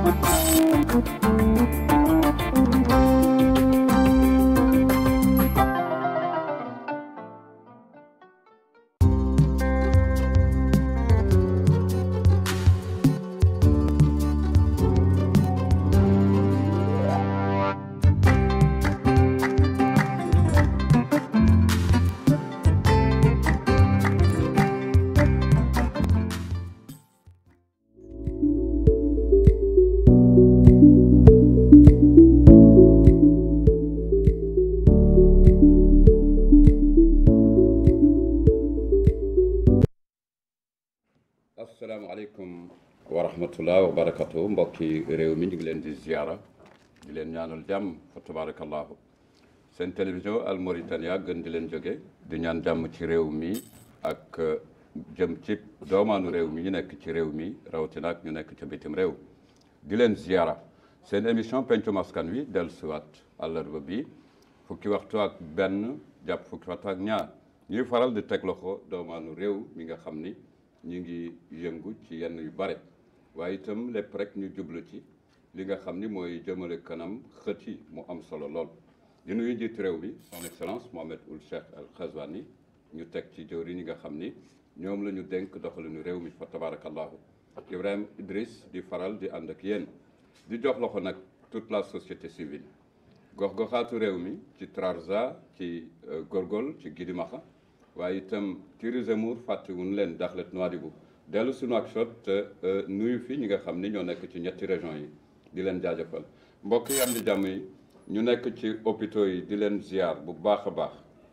asalaamaaleykum wa rahmatullah wa barakatu mbokki réew mi ñu ngi leen di ziara di leen ñaanal jàmm fa tabarakallahu seen télévision Al Mauritania gën di leen jóge di ñaan jàmm ci réew mi ak jëm ci doomaanu réew mi ñu nekk ci réew mi rawatina ak ñu nekk ca bitim réew di leen ziara seen émission pencum askan wi dellu siwaat àllarba bi fukki waxtu ak benn jàpp fukki waxtu ak ñaar ñuy faral di teg loxo doomaanu réew mi nga xam ni ñu ngi yëngu ci yenn yu bare waaye itam lépp rek ñu jublu ci li nga xam ni mooy jëmale kanam xët yi mu am solo lool di nuyu njiitu réew mi son excellence Mohamed Ould Cheikh Al Ghazouani ñu teg ci jëwriñ ñi nga xam ni ñoom la ñu dénk doxalinu réew mi fa tabarakallahu Ibrahima Idriss di faral di ànd ak yéen di jox loxo nag toute la société civile gox-goxaatu réew mi ci Trarza ci Gorgol ci Gidimaxa waaye itam Tiris Zemour fàttewuñu leen Dakhlet Nouadhibou dellu sunu ak shot nuyu fi ñi nga xam ni ñoo nekk ci ñetti région yi di leen jaajëfal mbokk yi am di jàmm yi ñu nekk ci hôpitaux yi di leen ziar bu baax a baax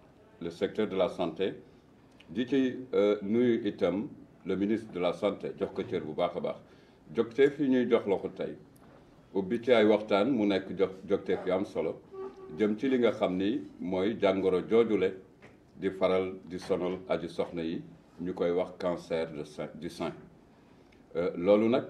le secteur de la santé di ci nuyu itam le ministre de la santé jox ko cër bu baax a baax jogteef yi ñuy jox loxo tey ubbi ci ay waxtaan mu nekk jox jogteef yu am solo jëm ci li nga xam ni mooy jàngoro joojule di faral di sonal aji soxna yi ñu koy wax cancer de sein du sein loolu nag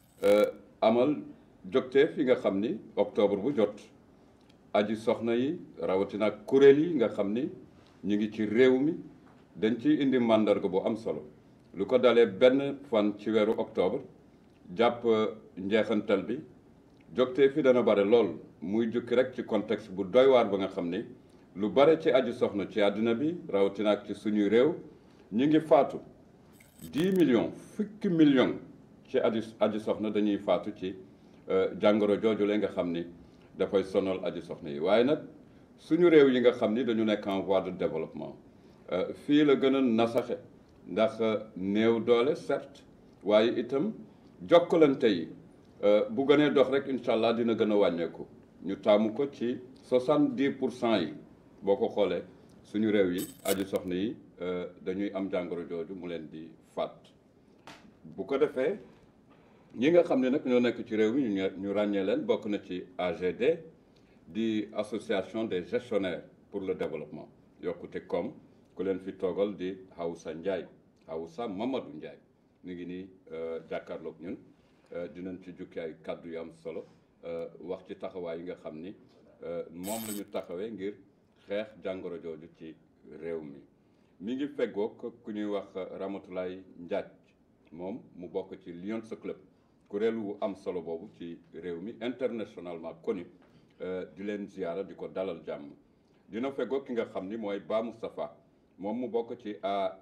amal jogteef yi nga xam ni octobre bu jot aji soxna yi rawatina ak kuréel yi nga xam ni ñu ngi ci réew mi dañ ciy indi màndarga bu am solo lu ko dalee benn fan ci weeru octobre jàpp njeexantal bi jogteef yi dana bare lool muy jukki rek ci contexte bu doy waar ba nga xam ni lu bare ci aji soxna ci àddina bi rawatina ak ci suñuy réew ñu ngi faatu 10 millions fukki millions ci aji aji soxna dañuy faatu ci jàngoro jooju la nga xam ni dafay sonal aji soxna yi waaye nag suñu réew yi nga xam ni dañu nekk en voie de développement fii la gën a nasaxe ndax néew doole certes waaye itam jokkalante yi bu gënee dox rek incha allah dina gën a wàññeeku ñu taamu ko ci 70 pour cent yi boo ko xoolee suñu réew yi aji soxna yi dañuy am jàngoro jooju mu leen di faat bu ko defee ñi nga xam ne nag ñoo nekk ci réew mi ñu ràññee leen bokk na ci AGD di association des gestionnaires pour le développement yokkute koom ku leen fi toogal di Hawsa Ndiaye Hawsa Mamadou Ndiaye ñu ngi nii jàkkaarloog ñun dinañ ci jukki ay kàddu yu am solo wax ci taxawaay yi nga xam ni moom la ñu taxawee ngir xeex jàngoro jooju ci réew mi mi ngi feggoog ku ñuy wax Ramatoulaye Ndiaye moom mu bokk ci Lions Club kuréel wu am solo boobu ci réew mi internationalement connu di leen ziyaara di ko dalal jàmm dina feggoog ki nga xam ni mooy Ba Moustapha moom mu bokk ci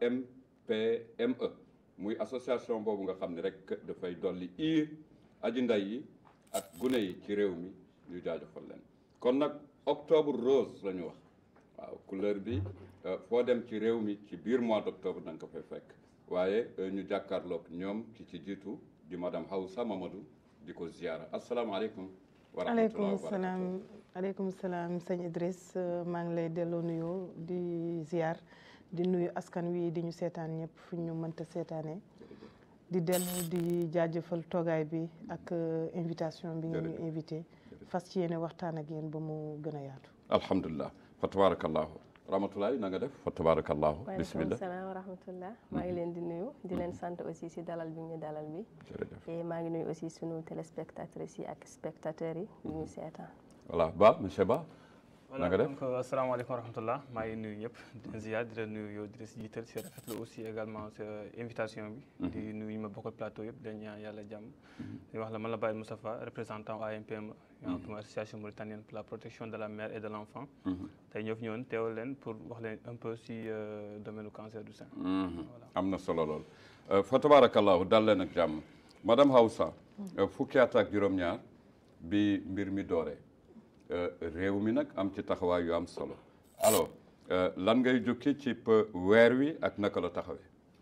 AMPME muy association boobu nga xam ni rek dafay dolli iir aji nday yi ak gune yi ci réew mi ñu jaajëfal leen kon nag octobre rose la ñu wax waaw couleur bi foo dem ci réew mi ci biir mois d' octobre da nga ko fay fekk waaye ñu jàkkaarloog ñoom ci ci jiitu di madame Hawsa Mamadou di ko ziara asalaamaaleykum wa rahmatulah aleykum salaam aleykum salaam sëñ Idriss maa ngi lay delloo nuyoo di ziar di nuyu askan wi di ñu seetaan ñëpp fu ñu mënta seetaanee di dellu di jaajëfal toogaay bi ak invitation bi nga ñu invité fas ci yéene waxtaan ak yéen ba mu gën a yaatu alhamdulilah fa tabarakallahu rahmatulahi na nga def fa tabarakallahu waaleykum bismillah salaam wa rahmatullah maa ngi leen di nuyu di leen sant aussi si dalal bi ñu dalal bi jërëjëf et maa ngi nuyu aussi sunu téléspectatrices yi ak spectateurs yi ñu ñu seetaan voilà Ba monsieur Ba na nga def donc asalaamaaleykum wa rahmatullah maa ngi nuyu ñëpp di leen ziar di la nuyu yow di la si jiital si rafetlu aussi également sa invitation bi. di nuyu ñu ma bokkal plateau yëpp dañ ñaan yàlla jàmm. di wax la man la Baye Moustapha représentant AMPM. une association mauritanienne pour la protection de la mère et de l' enfant. tey ñoo fi ñëwoon teewal leen pour wax leen un peu si domaine du cancer du sein. am na solo lool fa tabarakallahu dal leen ak jàmm madame Hawsa. fukki at ak juróom-ñaar bi mbir mi dooree. réew mi nag am ci taxawaay yu am solo alors lan ngay jukki ci weer wi ak naka la taxawee.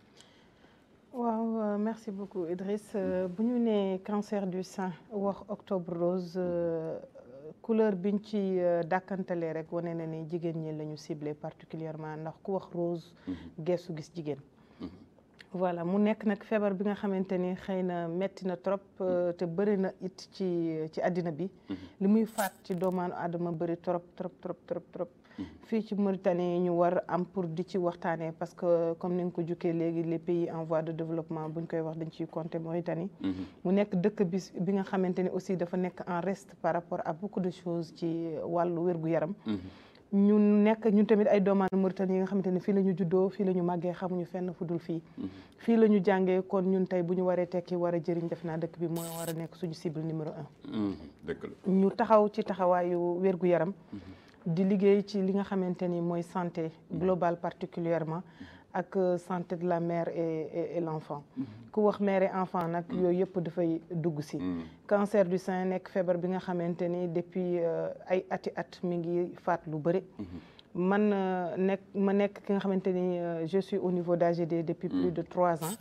waaw merci beaucoup Idriss bu ñu nee cancer du sein wax octobre rose couleur biñ ci dàkkantalee rek wane na ni jigéen ñi la ñu ciblé particulièrement ndax ku wax rose geesu gis jigéen. voilà mu nekk nag feebar bi nga xamante ni xëy na metti na trop te bëri na it ci ci àddina bi li muy faat ci doomaanu aadama bëri trop trop trop trop trop fii ci Mauritanie ñu war am pour di ci waxtaanee parce que comme ni nga ko jukkee léegi les pays en voie de développement buñ koy wax dañ ciy compter Mauritanie mu nekk dëkk bi bi nga xamante ni aussi dafa nekk en reste par rapport à beaucoup de choses ci wàllu wér-gu-yaram ñu nekk ñun tamit ay doomaanu Mauritanie yi nga xamante ne fii la ñu juddoo fii la ñu màggee xamuñu fenn fu dul fii fii la ñu jàngee kon ñun tey bu ñu waree tekki war a jëriñ def naa dëkk bi mooy war a nekk suñu cible numéro un dëgg la ñu taxaw ci taxawaayu wér-gu-yaram di liggéey ci li nga xamante ni mooy santé globale particulièrement ak santé de la mère et et l'enfant ku wax mère et enfant nag yooyu yëpp dafay dugg si cancer du sein nekk feebar bi nga xamante ni depuis ay ati at mi ngi faat lu bëri man nekk ma nekk ki nga xamante ni je suis au niveau d'AGD depuis plus de trois ans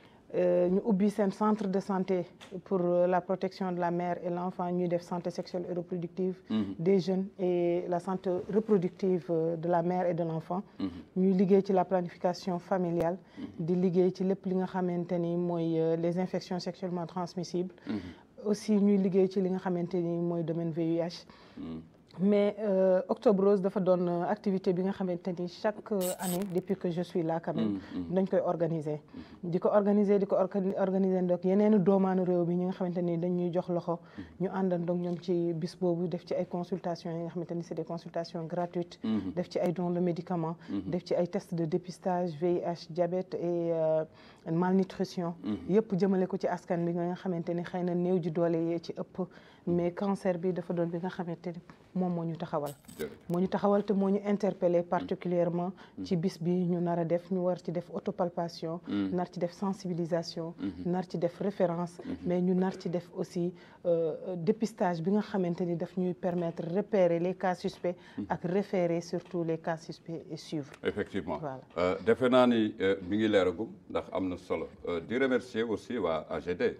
ñu ubbi seen centre de santé pour la protection de la mère et l'enfant ñuy def santé sexuelle et reproductive des jeunes et la santé reproductive de la mère et de l'enfant ñuy liggéey ci la planification familiale di liggéey ci lépp li nga xamante ni mooy les infections sexuellement transmissibles aussi ñuy liggéey ci li nga xamante ni mooy domaine VIH mais euh, Octobre Rose dafa doon activité bi nga xamante ni chaque année depuis que je suis là quand même dañ koy organiser di ko organiser di ko organiser donc yeneen doomaanu réew mi ñi nga xamante ni dañuy jox loxo ñu àndandoog ñoom ci bis boobu def ci ay consultations yi nga xamante ni c'est des consultations gratuites def ci ay dons de médicaments def ci ay tests de dépistage VIH diabète et euh, malnutrition yëpp jëmale ko ci askan bi nga xamante ni xëy na néew ji doole yee ci ëpp mais cancer bi dafa doon bi nga xamante ni moom moo ñu taxawal moo ñu taxawal te moo ñu interpellé particulièrement ci bis bi ñu nar a def ñu war ci def autopalpation nar ci def sensibilisation nar ci def référence mais ñu nar ci def aussi dépistage bi nga xamante ni daf ñuy permettre repérer les cas suspects ak référer surtout les cas suspects et suivre effectivement Voilà. defe naa ni mi ngi leeragum ndax am na solo di remercier aussi waa AGD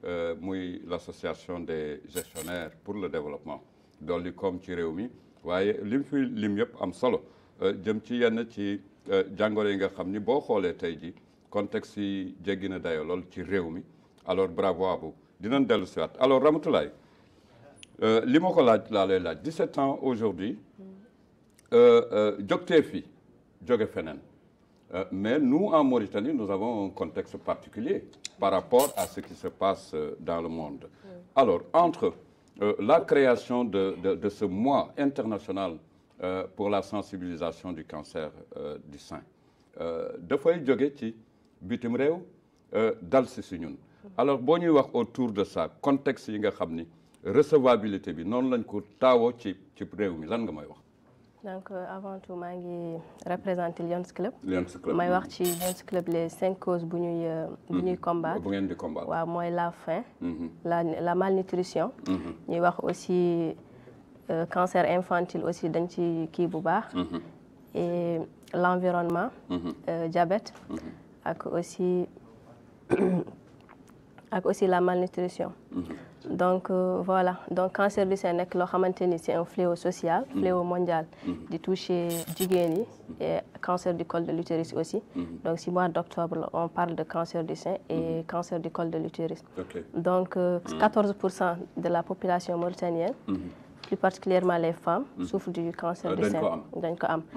muy l'association des gestionnaires pour le développement dolli koom ci réew mi waaye lim fi lim yëpp am solo jëm ci yenn ci jàngoro yi nga xam ni boo xoolee tey ji contexte yi jéggi na dayo lool ci réew mi alors bravo à vous dinañ dellu si waat alors Ramatoulaye li ma ko laaj laa lay laaj 17 ans aujourd'hui jógtee fi jóge feneen Euh, mais nous, en Mauritanie, nous avons un contexte particulier par rapport à ce qui se passe euh, dans le monde. Alors, entre euh, la création de, de, de ce mois international pour la sensibilisation du cancer du sein, dafay jóge ci bitim réew dal si si ñun alors boo ñuy wax autour de ça contexte yi nga xam ni recevabilité bi noonu lañ ko taawoo ci ci réew mi lan nga may wax donc euh, avant tout maa ngi représenter Lions Club. Lions Club may wax ci Lions Club les cinq causes bu ñuy euh, bu ñuy combattre. bu ngeen di combattre. waaw mooy la faim. la la malnutrition. ñuy wax aussi euh, cancer infantile aussi dañ ci kii bu baax. et l'environnement. diabète. ak aussi ak aussi la malnutrition. donc euh, voilà donc cancer du sein nekk loo xamante ni c'est un fléau social fléau mondial di toucher jigéen yi et cancer du col de l'utérus aussi donc si mois d'octobre on parle de cancer du sein et cancer du col de l'utérus Ok. donc euh, 14 pour cent de la population mauritanienne plus particulièrement les femmes souffrent du cancer Euh, du dañ sein ko am. dañ ko am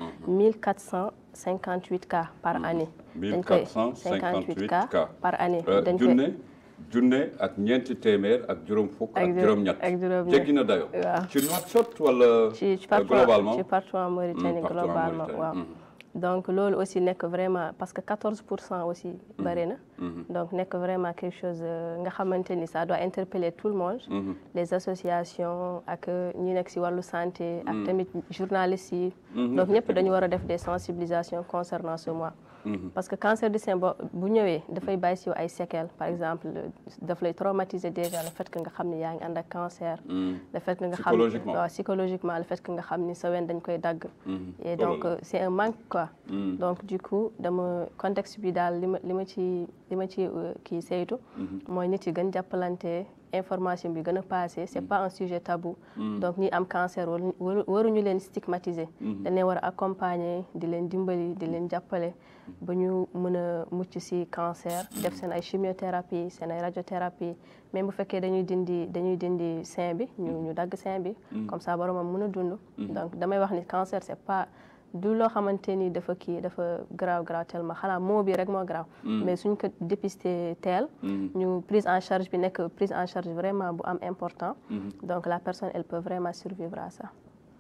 1458 cas par année dañ koy 1458 cas par année Euh, dañ koy junne junne ak ñeenti téeméer ak juróom fukk ak Ak juróom-ñett ak juróom-ñett. jéggi na dayo waaw. ci Nouakchott wala ci ci euh, partout globalement ci partout en Mauritanie Mm, partout en globalement Mauritanie. waaw Mhm. donc loolu aussi nekk vraiment parce que 14 pour cent aussi bëri na Mhm. donc nekk vraiment quelque chose euh, nga xamante ni ça doit interpeller tout le monde Mhm. les associations ak ñi nekk si wàllu santé ak tamit journalistes yi Mhm. donc ñëpp dañu war a def des sensibilisations concernant ce mois parce que cancer du sein bo bu ñëwee dafay bàyyi si yow ay séquelles par exemple daf lay traumatiser déjà le fait que nga xam ni yaa ngi ànd ak cancer Mhm. le fait que nga xam Psychologiquement. waaw psychologiquement le fait que nga xam ni sa wen dañ koy dagg Mhm. et Oh là donc là. euh, c'est un manque quoi Mhm. donc du coup dama contexte bi daal li ma li ma ci li ma ci euh, kii saytu mooy nit yi gën jàppalante information bi gën a passé c'est pas un sujet tabou donc ñi am cancer waru waru- waruñu leen stigmatiser dañ leen war a accompagner di leen dimbali di leen jàppale ba ñu mën a mucc ci cancer def seen ay chimiothérapie seen ay radiothérapie même bu fekkee dañuy dindi dañuy dindi sein bi ñu ñu dagg sein bi comme ça boromam mën a dund donc damay wax ni cancer c'est pas du loo xamante ni dafa kii dafa graaw graaw tellement xanaa moo bi rek moo graaw mais suñ ko dépister teel ñu prise en charge bi nekk prise en charge vraiment bu am important donc la personne elle peut vraiment survivre à ça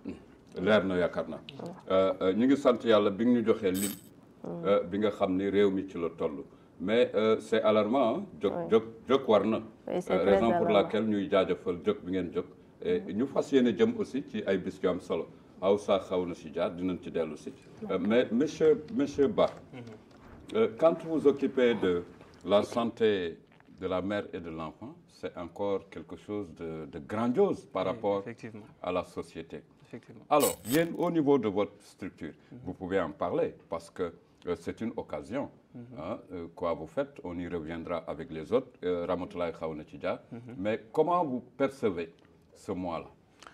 leer na yaakaar naa Euh, euh, ñu ngi sant yàlla bi nga ñu joxee lim euh, bi nga xam ni réew mi ci la toll mais euh, c'est alarmant ah jóg jóg jóg war na Oui, c'est Euh, très raison pour alarmant. laquelle ñuy jaajëfal jóg bi ngeen jóg et ñu fas yéene jëm aussi ci ay bis yu am solo aw saa xaw na si jaar dinañ ci dellu si Euh, mais monsieur monsieur Ba euh, quand vous occupez de la santé de la mère et de l'enfant c'est encore quelque chose de, de grandiose par Oui, rapport effectivement. à la société effectivement alors, bien au niveau de votre structure, vous pouvez en parler parce que euh, c'est une occasion. hein, euh, quoi vous faites, on y reviendra avec les autres. Euh, Ramatoulaye Khaouna Tidja. Mais comment vous percevez ce mois-là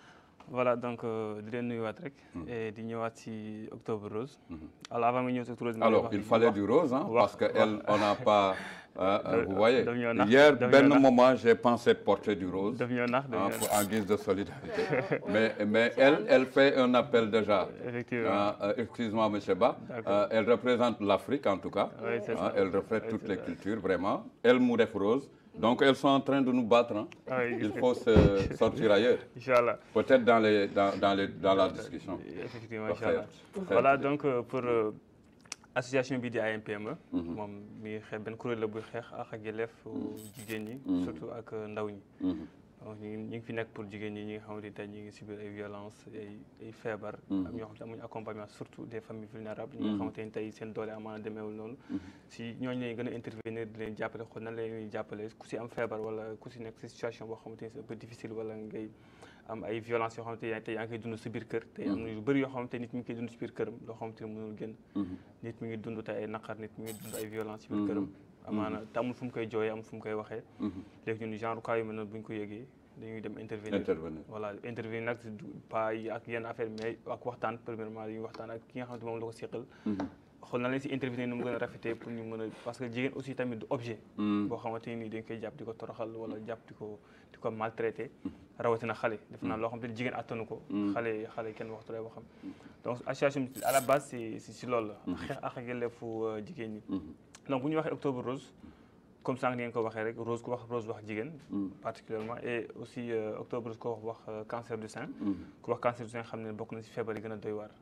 voilà donc euh, di leen nuyuwaat rek. et di ñëwaat ci octobre rose. alors avant ma ñëw ci octobre rose. Alors, il fallait du rose, hein, parce qu'on n'a pas... euh, euh, vous voyez, daf ñoo nax, hier, daf ben ñoo nax. moment, j'ai pensé porter du rose. daf ñoo nax daf hein, ñoo pour- nax en guise de solidarité. mais mais elle, elle fait un appel déjà. effectivement. Euh, euh, Excuse-moi, M. Ba. D'accord. Euh, elle représente l'Afrique, en tout cas. Oui, c'est Hein, ça. elle reflète Oui, toutes c'est les ça. cultures, vraiment. Elle, Mouref Rose. Donc, elles sont en train de nous battre. hein. Oui, Il faut se sortir ailleurs. Inch'Allah. Peut-être dans, les, dans, dans, les, dans la discussion. effectivement Ba incha allah xeer. voilà donc euh, pour euh, association bi di AMPME. moom mi ngi xeex benn kuréel la buy xeex ak ak yelleef jigéen ñi. surtout ak euh, ndaw ñi. Mhm. donc ñu ngi ñu ngi fi nekk pour jigéen ñi ñi nga xamante ni tey ñu ngi subir ay violence ay ay feebar. am ñoo xamante ne amuñu accompagnement surtout des familles vulnérables. ñi nga xamante ni tey seen doole amaana demeewul noonu. si ñooñu lañ gën a intervenir di leen jàppale xool nan la ñuy jàppale ku si am feebar wala ku si nekk si situation boo xamante ni c'est un peu difficile wala ngay am ay violence yoo xamante ni tey yaa ngi koy dund si biir kër. tey am na yu bëri yoo xamante nit mi ngi koy dund si biir këram loo xamante ni mënul génn. nit mi ngi dund tey ay naqar nit mi ngi dund ay violence si biir këram. amaana te amul fu mu koy jooyee amul fu mu koy waxee. léegi ñun genre cas yu mel noonu bu ñu ko yëgee dañuy dem intervenir. Intervenir. voilà intervenir nag du pas yi ak yenn affaire mais ak waxtaan premièrement dañuy waxtaan ak ki nga xamante moom la ko seqal. xool na leen si intervenir nu mu gën a rafetee pour ñu mën a parce que jigéen aussi tamit du objet. boo xamante ni dañ koy jàpp di ko toroxal wala jàpp di ko di ko maltraité. rawatina xale def naa loo xamante ni jigéen attanu ko. xale xale kenn waxtu lay waxam. donc association bi à la base c'est c'est si loolu la. xeex ak ak yelleefu euh, jigéen ñi. donc bu ñu waxee octobre rose. comme sànq ngeen ko waxee rek rose ku wax rose wax jigéen. particulièrement et aussi euh, octobre rose ko wax wax euh, cancer du sein. ku wax cancer du sein xam ne bokk na si feebar yi gën a doy waar.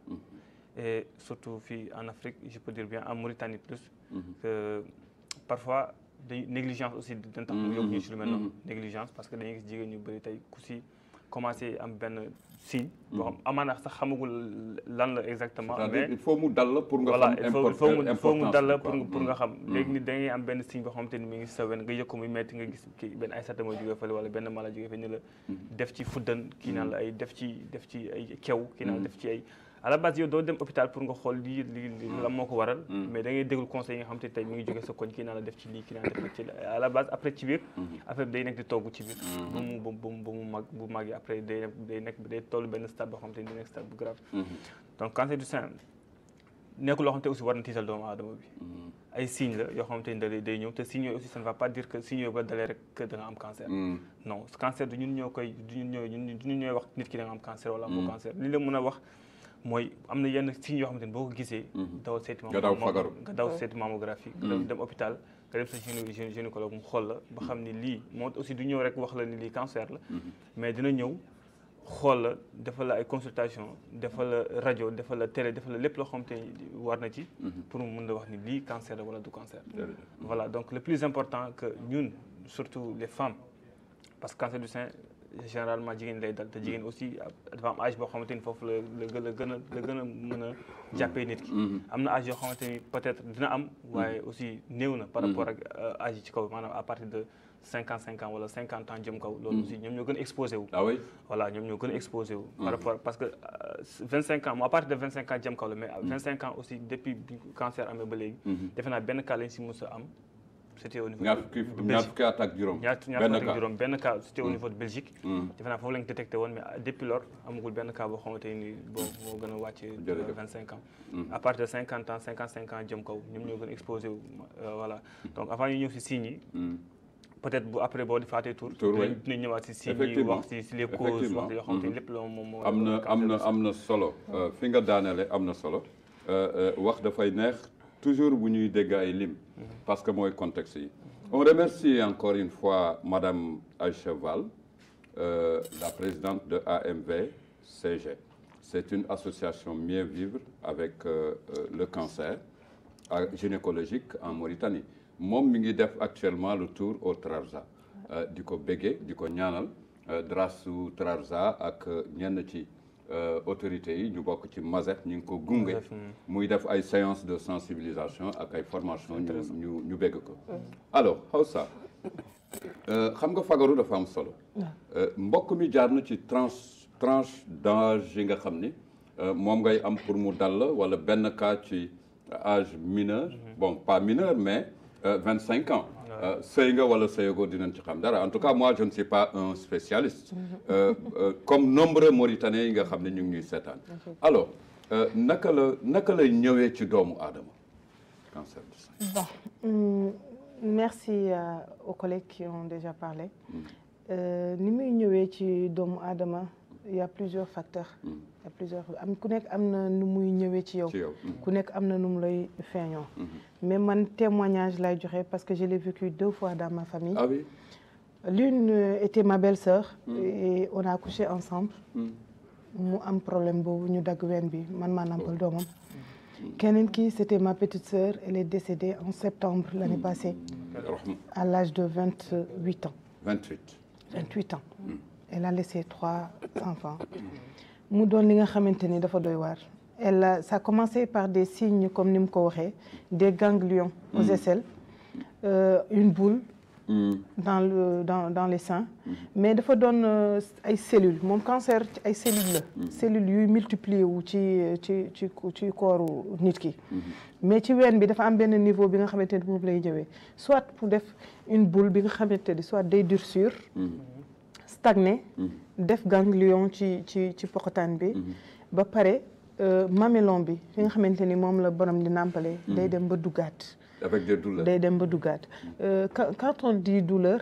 et surtout fii en Afrique je peux dire bien en Mauritanie plus. que parfois dañuy négligence aussi dañ tax mu yóbbu ñu si lu mel noonu. négligence parce que dañuy gis jigéen ñu bëri tey ku si commencé am benn signe. boo xam amaana sax xamagul lan la exactement. C'est-à-dire, mais il faut mu dal la pour nga voilà xam il faut il faut mu il faut mu importance dal la bi, pour quoi. pour nga xam léegi nit da ngay am benn signe boo xamante ni mi ngi sa wen nga yëg ko muy metti nga gis kii benn ay sata mooy jógee fële wala benn mala jógee fële ni la def ci fuddan kii naan la ay def ci def ci ay kew kii naan def ci ay à la base yow doo dem hôpital pour nga xool lii lii lii lan moo ko waral mais da ngay déglu conseil yi nga xamante ni tey mi ngi jógee sa koñ kii naan la def ci lii kii naan def ci lii à la base après ci biir affaire bi day nekk di togg ci biir ba mu ba mu ba mu mag bu màggee après day nekk day nekk day toll benn stade boo xamante ni day nekk stade bu grave donc cancer du sein nekkul loo xamante aussi war na tiital doomu aadama bi ay signes la yoo xamante ni da lay day ñëw te signes yooyu aussi ça ne va pas dire que signes yooyu ba dalee rek que da nga am cancer non cancer du ñun ñoo koy du ñun ñooy ñun ñun ñooy wax nit ki da nga am cancer wala amoo cancer li la mën a wax mooy am na yenn signes yoo xamante ni boo ko gisee dawal seeti Nga daw fagaru. nga daw seeti mammographie nga daw dem hôpital nga dem sa gyné gynécologue mu xool la ba xam ni lii moom aussi du ñëw rek wax la ni lii cancer la mais dina ñëw xool la defal la ay consultation defal la rajo defal la télé defal la lépp loo xam te war na ci pour mu mën la wax ni lii cancer la wala du cancer voilà donc le plus important que ñun surtout les femmes parce que cancer du sein généralement jigéen lay dal te jigéen aussi dafa am âge boo xamante ni foofu la la la gën a la gën a mën a jàppee nit ki am na âge yoo xamante ni peut-être dina am waaye aussi néew na par rapport ak âge yi ci kaw maanaam à partir de cinquante cinq ans wala cinquante ans jëm kaw loolu aussi ñoom ñoo gën a exposé wu ah oui voilà ñoom ñoo gën a exposé wu par rapport parce que vingt cinq ans à partir de vingt cinq ans jëm kaw la mais vingt cinq ans aussi depuis bi cancer amee ba léegi defe naa benn cas lañ si mos a am c'était au niveau ñaar fukki ñaar fukki at ak juróom ñaar ñaar benn fukki cas ak juróom benn cas c'était au niveau de Belgique defe naa foofu lañ détecté woon mais depuis lors amagul benn cas boo xamante ni bon moo gën a wàcce Jërëjëf. vingt cinq ans à partir de cinquante ans cinquante cinq ans jëm kaw ñoom ñoo gën a exposé wu euh, voilà donc avant ñu ñëw si signes yi peut-être bu après boo defaatee tour Tour, dinañ oui. dinañ ñëwaat si signes yi Effectivement. wax si si les causes Effectivement. wax yoo xamante ni lépp la moom moo am na am na am na solo Euh, fi nga daanele am na solo Euh, euh, wax dafay neex toujours bu ñuy dégg ay lim parce que mooy contexte yi on remercie encore une fois madame Aïcha Val euh, la présidente de AMV CG c'est une association mieux vivre avec euh, euh, le cancer euh, gynécologique en Mauritanie moom mi ngi def actuellement le tour au Trarza Euh, di ko béggee di ko ñaanal euh, drasu Trarza ak euh, ñenn ci euh, autorités yi ñu bokk ci Mazet ñu ngi ko gunge muy def ay séances de sensibilisation ak ay formation ñu ñu ñu bégg ko alors Hawsa euh, xam nga fagaru dafa am solo Euh, mbokk mi jaar na ci tranche tranche d'âge yi nga xam ni euh, moom ngay am pour mu dal la wala benn cas ci âge mineur bon pas mineur mais vingt cinq ans Euh, sëy nga wala sëyagoo dinañ ci xam dara en tout cas moi je ne suis pas un spécialiste Euh, euh, comme nombreux Mauritaniens yi nga xam ne ñu ngi ñuy seetaan alors euh, naka la naka lay ñëwee ci doomu aadama cancer du sein Bon, hum, merci euh, aux collègues qui ont déjà parlé. Euh, ni muy ñëwee ci doomu aadama il y a plusieurs facteurs. il y a plusieurs am ku nekk am na nu muy ñëwee ci yow. ci yow ku nekk am na nu mu lay feeñoo. mais man témoignage lay joxe parce que je l'ai vécu deux fois dans ma famille. ah oui L'une euh, était ma belle-sœur. et on a accouché ensemble. mu am problème boobu ñu dagg ween bi man maa nampal doomam. keneen ki c'était ma petite sœur elle est décédée en septembre l'année passée rahma à l'âge de vingt-huit ans. 28 28 ans. elle a laissé trois enfants. mu doon li nga xamante ni dafa doy waar. elle a ça a commencé par des signes comme ni mu ko waxee des ganglions aux aisselles euh, une boule. dans le dans dans les seins. mais dafa doon euh, ay cellules moom cancer ci ay cellules la. cellules yuy multiplier wu ci ci ci ci kooru nit ki. mais ci ween bi dafa am benn niveau bi nga xamante ni moom lay ñëwee soit pour def une boule bi nga xamante ni soit day durcir. stagné. def ganglion ci ci ci poqotaan bi. ba pare euh, mamellon bi fi nga xamante ni moom la borom di nàmpale. day dem ba duggaat. avec des douleurs day dem ba duggaat Euh, quand quand on dit douleur.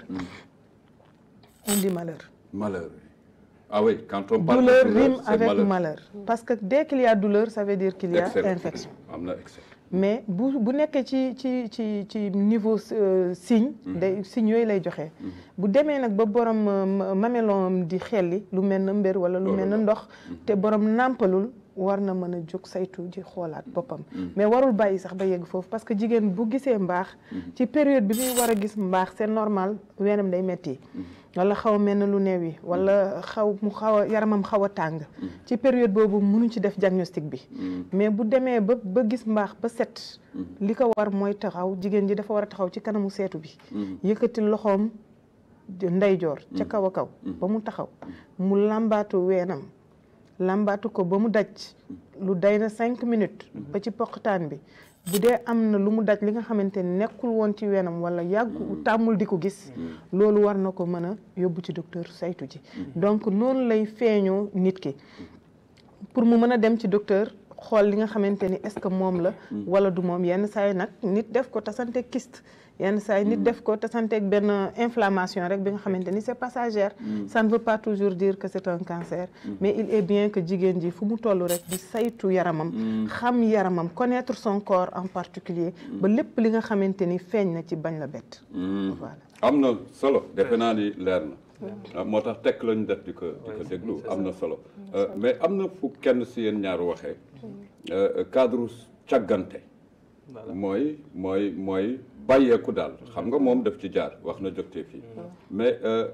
on dit malheur. malheur ah oui quand on parle douleur de douleur rime c'est avec malheur. malheur parce que dès qu'il y a douleur ça veut dire qu'il y a Excès. infection. am na excès mais bu bu nekkee ci ci ci ci niveau euh, signe. day signe yooyu lay joxe. bu demee nag ba borom euh, mamelon di xelli lu mel na mbër wala lu Loolu mel na la. ndox. te borom nàmpalul war na mën a jóg saytu ji xoolaat boppam. mais warul bàyyi sax ba yegg foofu parce que jigéen bu gisee mbaax. ci période bi muy war a gis mbaax c'est normal weenam day metti wala xaw a mel na lu neew yi wala xaw mu xaw a yaramam xaw a tàng. ci période boobu mënuñ ci def diagnostic bi. mais bu demee ba ba gis mbaax ba set. li ko war mooy taxaw jigéen ji dafa war a taxaw ci kanamu seetu bi. yëkkati loxoom ndeyjoor ca kaw a kaw. ba mu taxaw mu làmbaatu weenam. làmbaatu ko ba mu daj lu day na cinq minutes ba ci poqtaan bi bu dee am na lu mu daj li nga xamante ni nekkul woon ci weenam wala yàggu tàmmul di ko gis loolu war na ko mën a yóbbu ci docteur saytu ji donc noonu lay feeñoo nit ki pour mu mën a dem ci docteur xool li nga xamante ni est-ce que moom la wala du moom yenn saa yi nag nit def ko tasante kyste yenn saa yi nit def ko tasanteeg benn inflammation rek bi nga xamante ni c'est passagère ça ne veut pas toujours dire que c'est un cancer mais il est bien que jigéen ji fu mu toll rek di saytu yaramam xam yaramam connaître son corps en particulier ba lépp li nga xamante ni feeñ na ci bañ la bett voilà am na solo defe naa ni leer na moo tax tekk lañu def di ko di ko déglu am na solo mais am na fu kenn si yéen ñaar waxee cadre càggante mooy mooy mooy bàyyeeku daal xam nga moom daf ci jaar wax na jógtee fii mais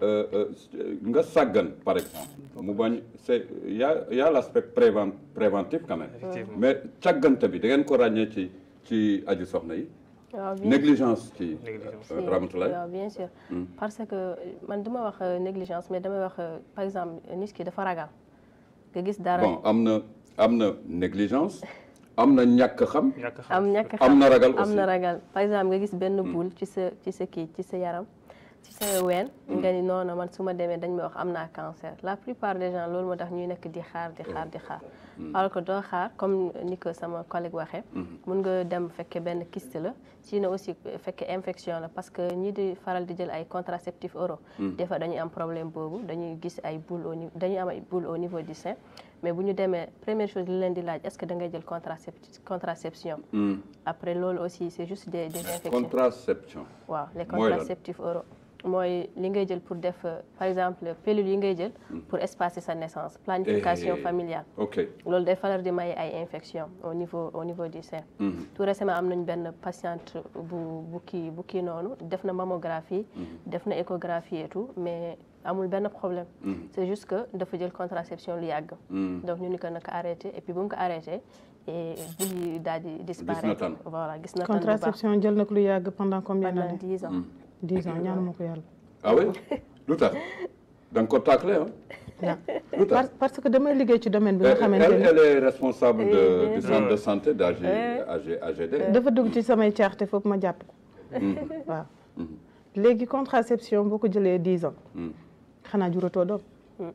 nga sàggan par exemple mu bañ c'est y a y a l'aspect préven préventif quand même mais càggante bi da ngeen ko ràññee ci ci aju soxna yi waaw bien négligence ci Si, Ramatoulaye waaw bien sûr parce que man duma wax euh, négligence mais damay wax euh, par exemple nit ki dafa ragal nga gis dara bon am na am na négligence am na ñàkk xam ñàkk xam am ñàkk am na ragal am aussi na ragal par exemple nga gis benn boule ci sa ci sa kii ci sa yaram ci sa ween nga ni noonu man su ma demee dañ may wax am naa cancer la plupart des gens loolu moo tax ñuy nekk di xaar di xaar di xaar alors que doo xaar comme ni ko sama collègue waxee mun nga dem fekke benn kyste la sinon aussi fekke infection la parce que ñi di faral di jël ay contraceptifs oraux des fois dañuy am problème boobu dañuy gis ay boule au niveau dañuy am ay boule au niveau du sein mais bu ñu demee première chose li leen di laaj est-ce que da ngay jël contracept contraception après loolu aussi c'est juste des des infections contraception waaw les Mooy lan contraceptifs oraux mooy li ngay jël pour def euh, par exemple pilule yi ngay jël pour espacer sa naissance planification Eh. familiale ok loolu day faral di maye ay infection au niveau au niveau du sein tout récemment am nañu benn patiente bu bu kii bu kii noonu def na mammographie def na échographie et tout mais amul benn problème c'est juste que dafa jël contraception lu yàgg donc ñu ni ko naka arrêté et puis bu mu ko arrêté et bul yi daal di disparaître tan. voilà gis na tan bu baax contraception jël na ko lu yàgg pendant combien pendant d'années dix ans dix ans ñaanuma ko yàlla ah oui lu tax da nga ko tàkkale ah waaw lu tax parce parce que damay liggéey ci domaine bi nga elle, xamante elle, ni elle est responsable de, Oui, du bien centre de sûr. santé d'AG, Oui. AG, AGD. dafa dugg ci samay caaxte foofu ma jàpp ko waaw léegi contraception boo ko jëlee dix ans xanaa juratoo doom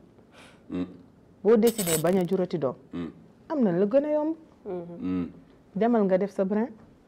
boo décidé bañ a jurati doom am na la gën a yomb demal nga def sa brin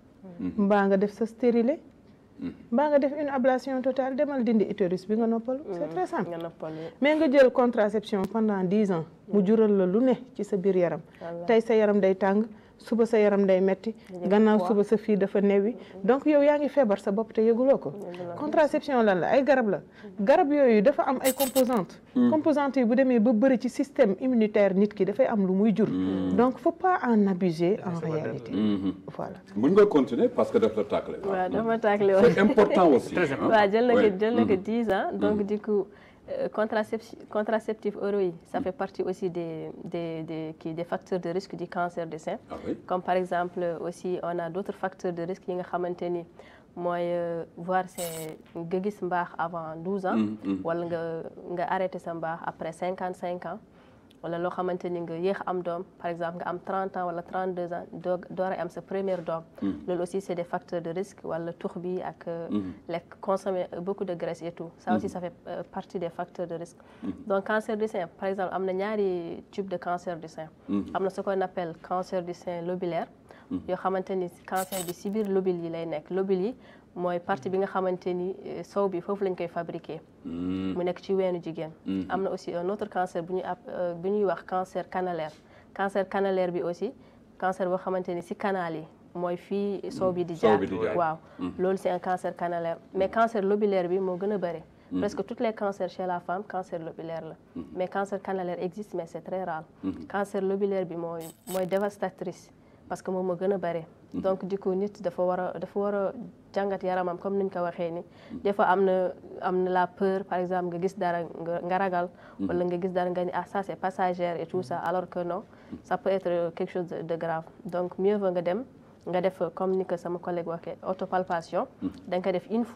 mbaa nga def sa stérilet mbaa nga def une ablation totale demal dindi utérus bi nga noppalu c'est très simple nga noppal mais nga jël contraception pendant dix ans mu jural la lu ne ci sa biir yaram tey sa yaram day tàng suba sa yaram day metti gannaaw suba sa fii dafa newi donc yow yaa ngi feebar sa bopp te yëguloo ko contraception lan la ay garab la garab yooyu dafa am ay composantes composantes yi bu demee ba bëri ci système immunitaire nit ki dafay am lu muy jur donc faut pas en abuser en réalité voilà Mun nga continuer parce que daf la tàkkale. waaw dafa tàkkale woon C'est important aussi. Très hein. waaw jël na ko Oui. jël na ko dix ans donc du coup euh, contraception contraceptif oraux yi ça fait partie aussi des des des kii des facteurs de risque du cancer du sein Ah oui. comme par exemple aussi on a d'autres facteurs de risque yi nga xamante ni mooy euh, voir c'est nga gis mbaax avant 12 ans wala nga nga arrêté sa mbaax après 55 ans wala loo xamante ni nga yéex am doom par exemple nga am 30 ans wala 32 ans doo door a am sa première doom loolu aussi c'est des facteurs de risque wala tux bi ak euh, lekk consommer beaucoup de graisse et tout ça aussi ça fait euh, partie des facteurs de risque donc cancer du sein par exemple am na ñaari type de cancer du sein am na ce qu'on appelle cancer du sein lobulaire yoo xamante ni cancer bi ci biir lobule yi lay nekk lobule yi mooy partie bi nga xamante ni euh, sow bi foofu lañ koy fabriquer mu nekk ci weenu jigéen am na aussi un autre cancer bu ñuy ab euh, bu ñuy wax cancer canalaire cancer canalaire bi aussi cancer boo xamante ni ci canal yi mooy fii sow bi di Sow jaar bi di jaar. waaw loolu c'est un cancer canalaire mais cancer lobulaire bi moo gën a bëri presque tous les cancers chez la femme cancer lobulaire la mais cancer canalaire existe mais c'est très rare cancer lobulaire bi mooy mooy dévastatrice parce que moom moo gën a bëri donc du coup nit dafa war a dafa war a jàngat yaramam comme niñ ko waxee ni des fois am na am na la peur par exemple nga gis dara nga nga ragal wala nga gis dara nga ni ah ça c'est passagère et tout ça alors que non ça peut être quelque chose de, de grave donc mieux vaut nga dem nga def comme ni ko sama collègue waxee autopalpation da nga ko def une fois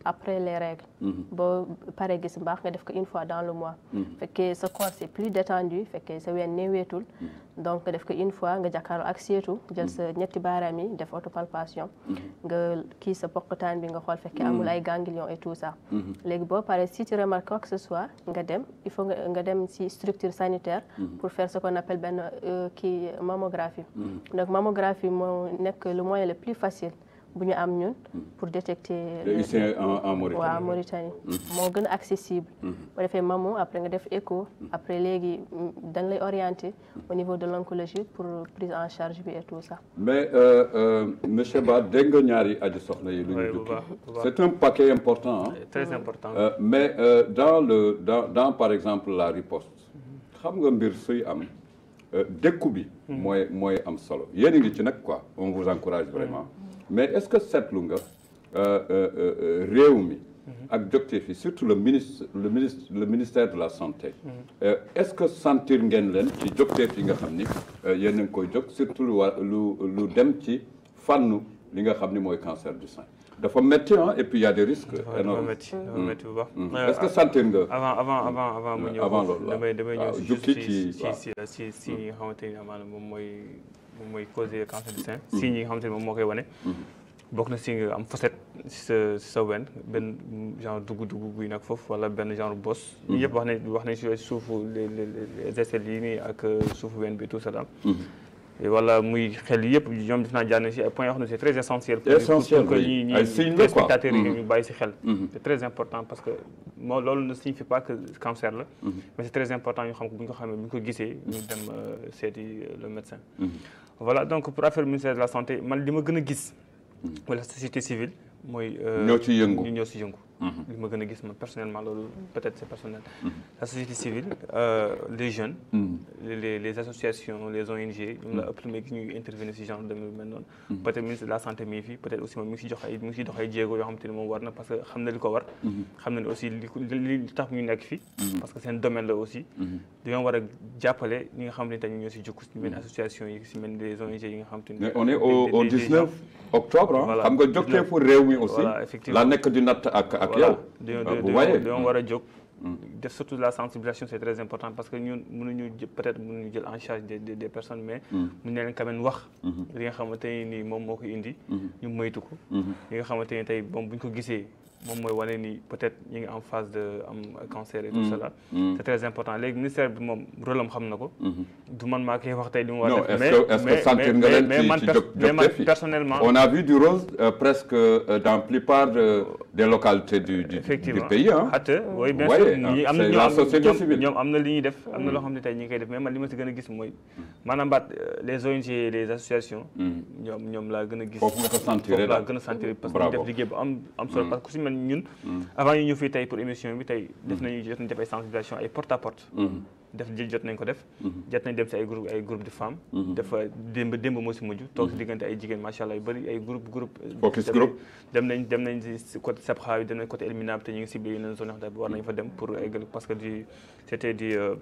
après les règles boo paree gis mbaax nga def ko une fois dans le mois fekkee sa corps c'est plus détendu fekkee sa ween néeweetul donc nga def ko une fois nga jàkkaarloo ak seetu jël sa ñetti baaraam yi def autopalpation nga kii sa poqataan bi nga xool fekkee amul ay ganglions et tout ça léegi boo paree si tu remarques quoi que ce soit nga dem il faut nga nga dem si structure sanitaire pour faire ce qu'on appelle benn kii mammographie donc mammographie moo nekk le moyen le plus facile bu ñu am ñun pour détecter ici en en Mauritanie waaw Mauritanie moo gën a accessible boo defee mammo après nga def écho après léegi dañ lay orienter au niveau de l'oncologie pour prise en charge bi et tout ça mais euh, euh, monsieur Ba dégg nga ñaari aji soxna yi lu Oui, ñu bu jukki baax, bu baax. c'est un paquet important hein. très important Euh, mais euh, dans le dans dans par exemple la riposte xam nga mbir suy am euh, dékku bi mooy mooy am solo yéen a ngi ci nag quoi on vous encourage vraiment mais est-ce que seetlu nga euh, euh, euh, réew mi ak docteur fi surtout le ministre le ministre le ministère de la santé euh, est-ce que sentir ngeen leen ci docteur yi nga xam ni euh, yéen a ngi koy jóg surtout lu wa lu lu dem ci fànnu li nga xam ni mooy cancer du sein dafa métti ah et puis il y a des risques dafa dafa énormes métti dafa métti bu baax Mm. est-ce que sentir nga avant avant avant avant mu ñëw Avant foofu, loolu, waaw. damay damay ñëw waaw, si jukki juste ci- si waaw. si si si yi nga xamante ni amaana moom mooy moom mooy causer cancer du sein signes yi nga xamante ni moom moo koy wane bokk na si nga am fossette si sa si sa wen benn genre dugg-dugg buy nag foofu wala benn genre bosse ñu yëpp wax nañ wax nañ si suufu les les les aisselles yi nii ak suufu wen bi tout ça daal Et wala muy xel yëpp ñoom def naa jaar nañ si ay points yoo xam ne c'est très essentiel pour Essentiel, pour que oui. ñi Ay ñi signes la, quoi. spectateurs yi Mhm. ñu bàyyi si xel Mhm. c'est très important parce que moo loolu ne signifie pas que cancer la mais c'est très important ñu xam ko bu ñu ko xamee bu ñu ko gisee ñu dem euh, seeti euh, le médecin voilà donc pour affaire ministère de la santé man li ma gën a gis wala société civile mooy euh, Ñoo ci yëngu. ñu ñoo ci yëngu li ma gën a gis man personnellement loolu peut-être c'est personnel la société civile euh, les jeunes les, les les associations les ONG ñoom la ëpp lu may gis ñuy intervenir ci genre de mel noonu peut-être ministre de la santé mi ngi fi peut-être aussi moom mi ngi ci jox ay mi ngi ci dox ay jéego yoo xam te ne moom war na parce que xam na li ko war xam na ne aussi li ko li li tax ñu nekk fi parce que seen domaine la aussi dañoo war a jàppale ñi nga xam ne tamit ñoo ci jukk ci mel association yi ci mel des ONG yi nga xam te ne mais on est au des- au des- des 19 gens- octobre ah Voilà, xam nga jógtee fu réew mi aussi Voilà, effectivement. la nekk di natt ak ak voilà yow dañoo Ah, dañoo vous voyez dañoo war a jóg def surtout la sensibilisation c'est très important parce que ñun mënuñu jë- peut-être mënuñu jël en charge des des des personnes mais mën na leen quand même wax li nga xamante ne nii moom moo ko indi ñu moytu ko li nga xamante ne tey bon bu ñu ko gisee moom mooy wane ni peut-être ñu ngi en phase de am cancer et tout cela c'est très important léegi ministère bi moom rôle am xam na ko du man maa koy wax tey li mu war non a def est-ce que est-ce que sentir nga leen mais ci man ci pers- jóg mais man jógtee fi personnellement on a vu du rose euh, presque euh, dans la plupart de- des localités du du, du effectivement pays ah xatta oui bien voyez, sûr ah, ñi am na c'est ñoo la am société ñoom- civile. ñoom am na li ñuy def am na loo xam ne tey ñi ngi koy def mais man li ma si gën a gis mooy maanaam baat euh, les ONG et les associations ñoom ñoom laa gën a gis Foofu nga ko sentir foofu laa daal. gën a sentir parce que ñu Bravo. def liggéey bu am am solo parce que ku si mel ni ñun avant ñu ñëw fii tey pour émission bi tey def nañu jot nañu def ay sensibilisation ay porte à porte def jël jot nañ ko def jot nañ dem si ay groupe ay groupe de femmes dafa démb démb moo si mujj toog si diggante ay jigéen macha allah yu bëri ay groupe groupe Focus dem- group. dem nañ dem nañ si côté Sabxa bi dem nañ côté Elmina bi te ñu ngi ciblé yeneen zone yoo xam ne war nañ fa dem pour eggal parce que du c'était du euh,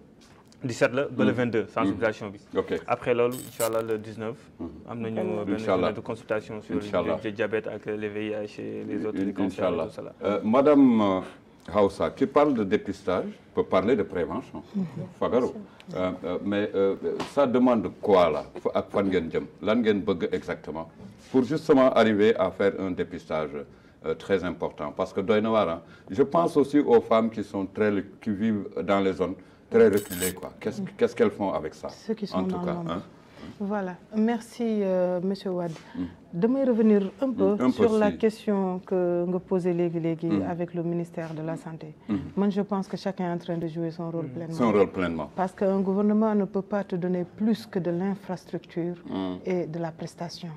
17 la ba le 22 sensibilisation bi ok après loolu incha allah le 19 am nañu benn Inch'Allah. journée de consultation sur Inch'Allah. le diabète ak le VIH et les autres les cancers et Inch'Allah. tout cela Euh, Madame euh, Hausa, qui parle de dépistage, peut parler de prévention. Fagaru. Euh, euh, mais euh, ça demande quoi là Fa- ak fan ngeen jëm lan ngeen bëgg exactement pour justement arriver à faire un dépistage euh, très important parce que doy na waar ah. je pense aussi aux femmes qui sont très qui vivent dans les zones très reculées quoi qu'est-ce qu'est-ce qu'elles font avec ça Ceux qui sont en tout dans cas l'ombre. hein? Voilà, merci euh, Monsieur Wade. Damay revenir un peu Un peu, sur la si. question que nga posé léegi léegi avec le ministère de la Santé. Moi, je pense que chacun est en train de jouer son rôle pleinement. son rôle pleinement Parce qu'un gouvernement ne peut pas te donner plus que de l'infrastructure et de la prestation.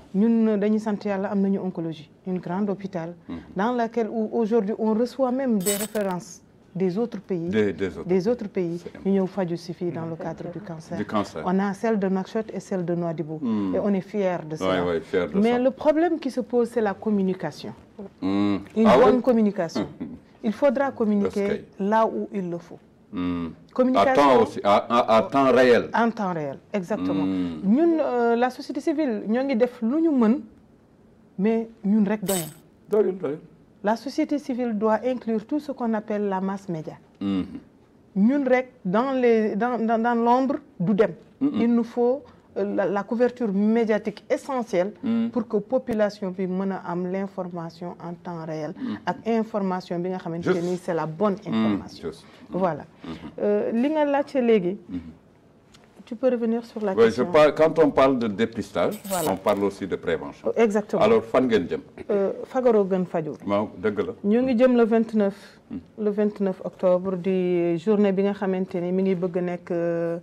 ñun dañuy sant yàlla am nañu oncologie une grande hôpital dans laquelle où aujourd'hui on reçoit même des références des autres pays des des autres des autres pays ñu ñëw faju si fii dans le cadre du cancer. Du cancer. On a celle de Nouakchott et celle de Nouadhibou et on est fiers de ça. Ouais, ouais, fiers de Mais ça. le problème qui se pose c'est la communication. Hmm. Une Ah oui? bonne communication. Il faudra communiquer Parce là où il le faut. Hmm. à Communication temps aussi à, à, à temps réel en temps réel exactement ñun euh, la société civile ñoo ngi def lu ñu mën mais ñun rek doyam doyul doyul la société civile doit inclure tout ce qu'on appelle la masse média Mhm. ñun rek dans les dans dans, dans l'ombre du dem il nous faut euh, la, la couverture médiatique essentielle pour que population bi mën a am l'information en temps réel ak information bi nga xamante Juste. ni c'est la bonne information Juste. voilà Euh, li nga laajte léegi tu peux revenir sur la Oui, je question parle, quand on parle de dépistage, Voilà. on parle aussi de prévention. exactement Alors, fan ngeen jëm Euh, fagaroo gën faju waaw dëgg la. ñu ngi jëm le 29 le 29 octobre di journée bi nga xamante ni mi ngi bëgg nekk euh,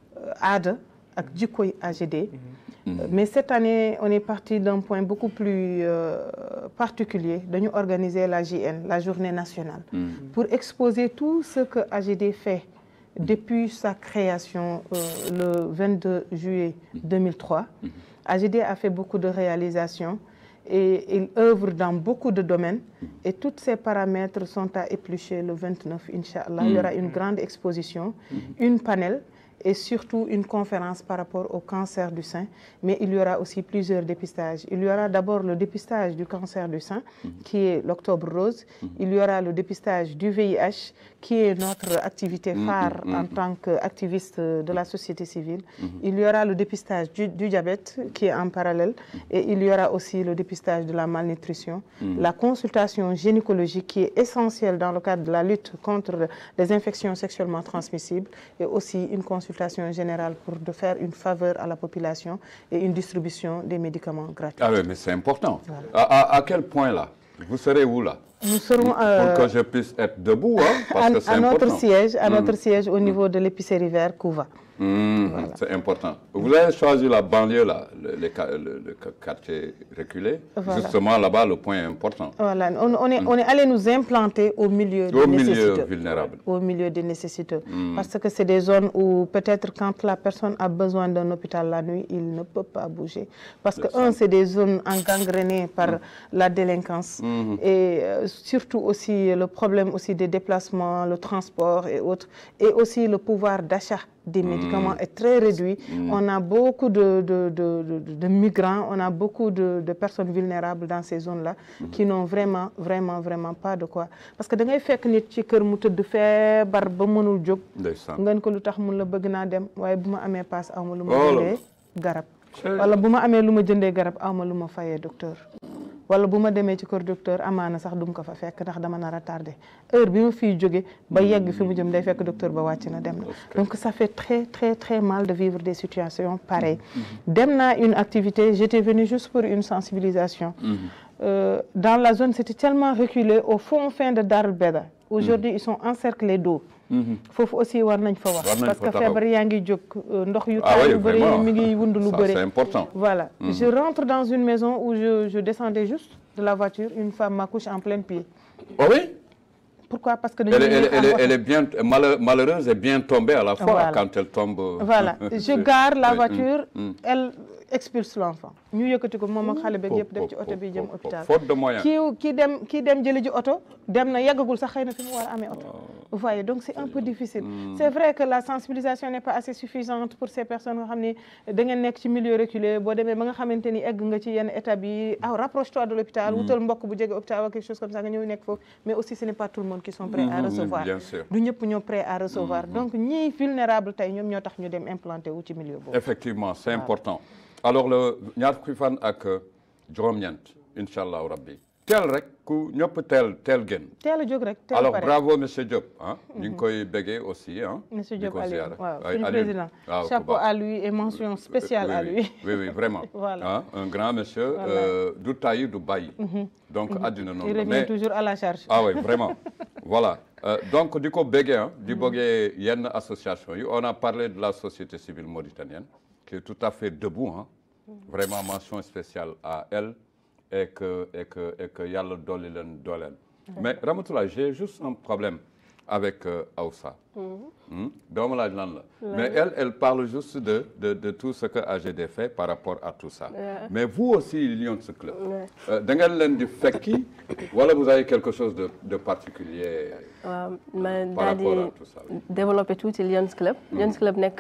aada ak jikkoy AGD Euh, mais cette année on est parti d'un point beaucoup plus euh, particulier dañu organiser la JN la journée nationale pour exposer tout ce que AGD fait depuis sa création euh, le 22 juillet 2003 AGD a fait beaucoup de réalisations et il œuvre dans beaucoup de domaines et tous ces paramètres sont à éplucher le 29 Inch'Allah. Il y aura une grande exposition, une panel et surtout une conférence par rapport au cancer du sein. Mais il y aura aussi plusieurs dépistages. Il y aura d'abord le dépistage du cancer du sein, qui est l'octobre rose. Il y aura le dépistage du VIH, qui est notre activité phare en tant qu'activiste de la société civile. Il y aura le dépistage du, du diabète, qui est en parallèle. Et il y aura aussi le dépistage de la malnutrition, la consultation gynécologique, qui est essentielle dans le cadre de la lutte contre les infections sexuellement transmissibles, et aussi une consultation générale pour de faire une faveur à la population et une distribution des médicaments gratuits. Ah oui, mais c'est important. À, à- à quel point là Vous serez où là Nous serons euh, Pour que je puisse être debout, hein, parce à, que c'est à notre important. siège, à notre siège au niveau de l'épicerie vert Couva. Mhm, C'est important. Vous avez choisi la banlieue là, le, les qua- le- le quartier reculé. Voilà. Justement là-bas, le point est important. Voilà, on, on est, on est allé nous implanter au milieu Au des milieu nécessiteux. vulnérable. Au milieu des nécessiteux. Parce que c'est des zones où peut-être quand la personne a besoin d'un hôpital la nuit, il ne peut pas bouger. Parce que, un, c'est des zones engangrenées par la délinquance. Et euh, surtout aussi le problème aussi des déplacements, le transport et autres. Et aussi le pouvoir d'achat des médicaments est très réduit. On a beaucoup de, de, de, de- de migrants, on a beaucoup de, de personnes vulnérables dans ces zones-là qui n'ont vraiment, vraiment, vraiment pas de quoi. Parce que da ngay fekk nit ci kër mu tëdd feebar ba mënul jóg. Ndeysaan. ngeen ko lu tax mun la bëgg naa dem waaye bu ma amee paas aw ma lu ma Oh là jëndee garab. wala bu ma amee lu ma jëndee garab aw ma lu ma fayee docteur. wala bu ma demee ci kër docteur amaana sax dum ko fa fekk ndax dama nar a tardé heure bi ma fiy jóge ba yegg fi mu jëm day fekk docteur ba wàcc na dem na donc ça fait très très très mal de vivre des situations pareilles dem naa une activité j'étais venue juste pour une sensibilisation Euh, dans la zone c'était tellement reculé au fond fin de Darou Beda aujourd'hui ils sont encerclés d'eau foofu aussi war nañ fa War wax nañ parce fa que taxaw. feebar yaa ngi jóg euh, ndox yu Ah taal oui, yu bëri vraiment. mi ngi wund lu Ça, bëri c'est important. voilà je rentre dans une maison où je, je descendais juste de la voiture une femme m'accouche en plein pied Oh oui pourquoi parce que elle, dañu est- elle, est- ñëw elle, est- am elle oto. est bien malhe- malheureuse et bien tombée à la fois Voilà. quand elle tombe. euh, voilà je gare la Oui, voiture mm, mm. elle expulse l'enfant ñu yëkkati ko moom ak xale beeg yëpp def ci Fo- oto bi fo- jëm fo- hôpital faute de moyens. kii kii dem kii dem jëli ji oto dem na yeggagul sax xëy na fi mu war a amee oto vous voyez donc c'est un peu difficile c'est vrai que la sensibilisation n'est pas assez suffisante pour ces personnes nga xam ni da ngeen nekk ci milieu reculé boo demee ba nga xamante ni egg nga ci yenn étape yi ah rapproche-toi de l'hôpital wutal mbokk bu jege hôpital wala quelque chose comme ça nga ñëw nekk foofu mais aussi ce n'est pas tout le monde qui sont prêts à Mhm, recevoir bien sûr. du ñëpp ñoo prêts à recevoir donc ñii vulnérable tey ñoom ñoo tax ñu dem implanté wu ci milieu boobu Effectivement, c'est important. Alors le ñaar fukki fan ak juróom-ñeent incha allahu rabbi teel rek ku ñëpp teel teel gën. teel a jóg rek teel a alors pare bravo monsieur Diop ah. ñu ngi koy béggee aussi ah. Monsieur di Diop ko Aliou ziyaara. waaw Ay, suñu Aliou. président waaw ku chapeau baax. à lui et mention spéciale oui, à oui. lui Oui, oui, vraiment. Voilà. Hein, un grand monsieur, euh, du taille, du bail. Donc, àddina noonu il la. revient Mais, toujours à la charge ah oui, vraiment. voilà. Euh, donc, di ko béggee, hein, di bëggee yenn association yi. On a parlé de la société civile mauritanienne, qui est tout à fait debout. Hein. Vraiment, mention spéciale à elle et que, et que, et que yàlla dolli leen dooleel. Mais Ramatoulaye, j'ai juste un problème avec euh, Aoussa. Hmm? doomu laaj lan la. mais elle elle parle juste de de de tout ce que AGD fait par rapport à tout ça. mais vous aussi Lions Club. euh, da ngeen leen di fekki wala vous avez quelque chose de de particulier waaw ma par daal di rapport à tout ça. développé tuuti Lions Club. Lions Club nekk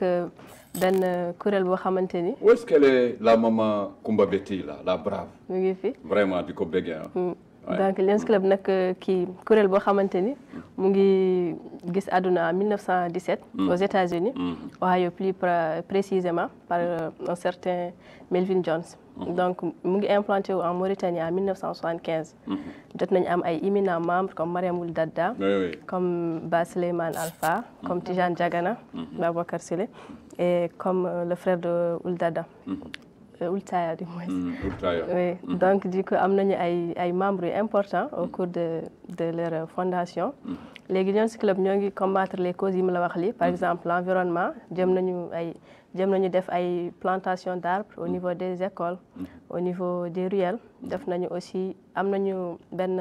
benn kuréel boo xamante ni où est-ce qu'elle est la maman Kumba Betty là la brave mu ngi fi. vraiment di ko béggee ah. donc Lions Club nag kii kuréel boo xamante ni mu ngi gis àdduna en 1917 aux États-Unis Ohio plus précisément par un certain Melvin Jones donc mu ngi implanté wu en Mauritanie en 1975 jot nañu am ay éminents membres comme Mariam Ould Dadda comme Ba Souleymane Alpha comme Tijane Diagana Babacar Sile et comme le frère de Ould Dadda Oultaya du moins. oui donc du coup am nañu ay ay membres yu importants au cours de de leur fondation. léegi Lions Club ñoo ngi combattre les causes yi mu la wax lii par exemple l'environnement jëm nañu ay jëm nañu def ay plantation d'arbres au niveau des écoles. au niveau des ruelles def nañu aussi am nañu benn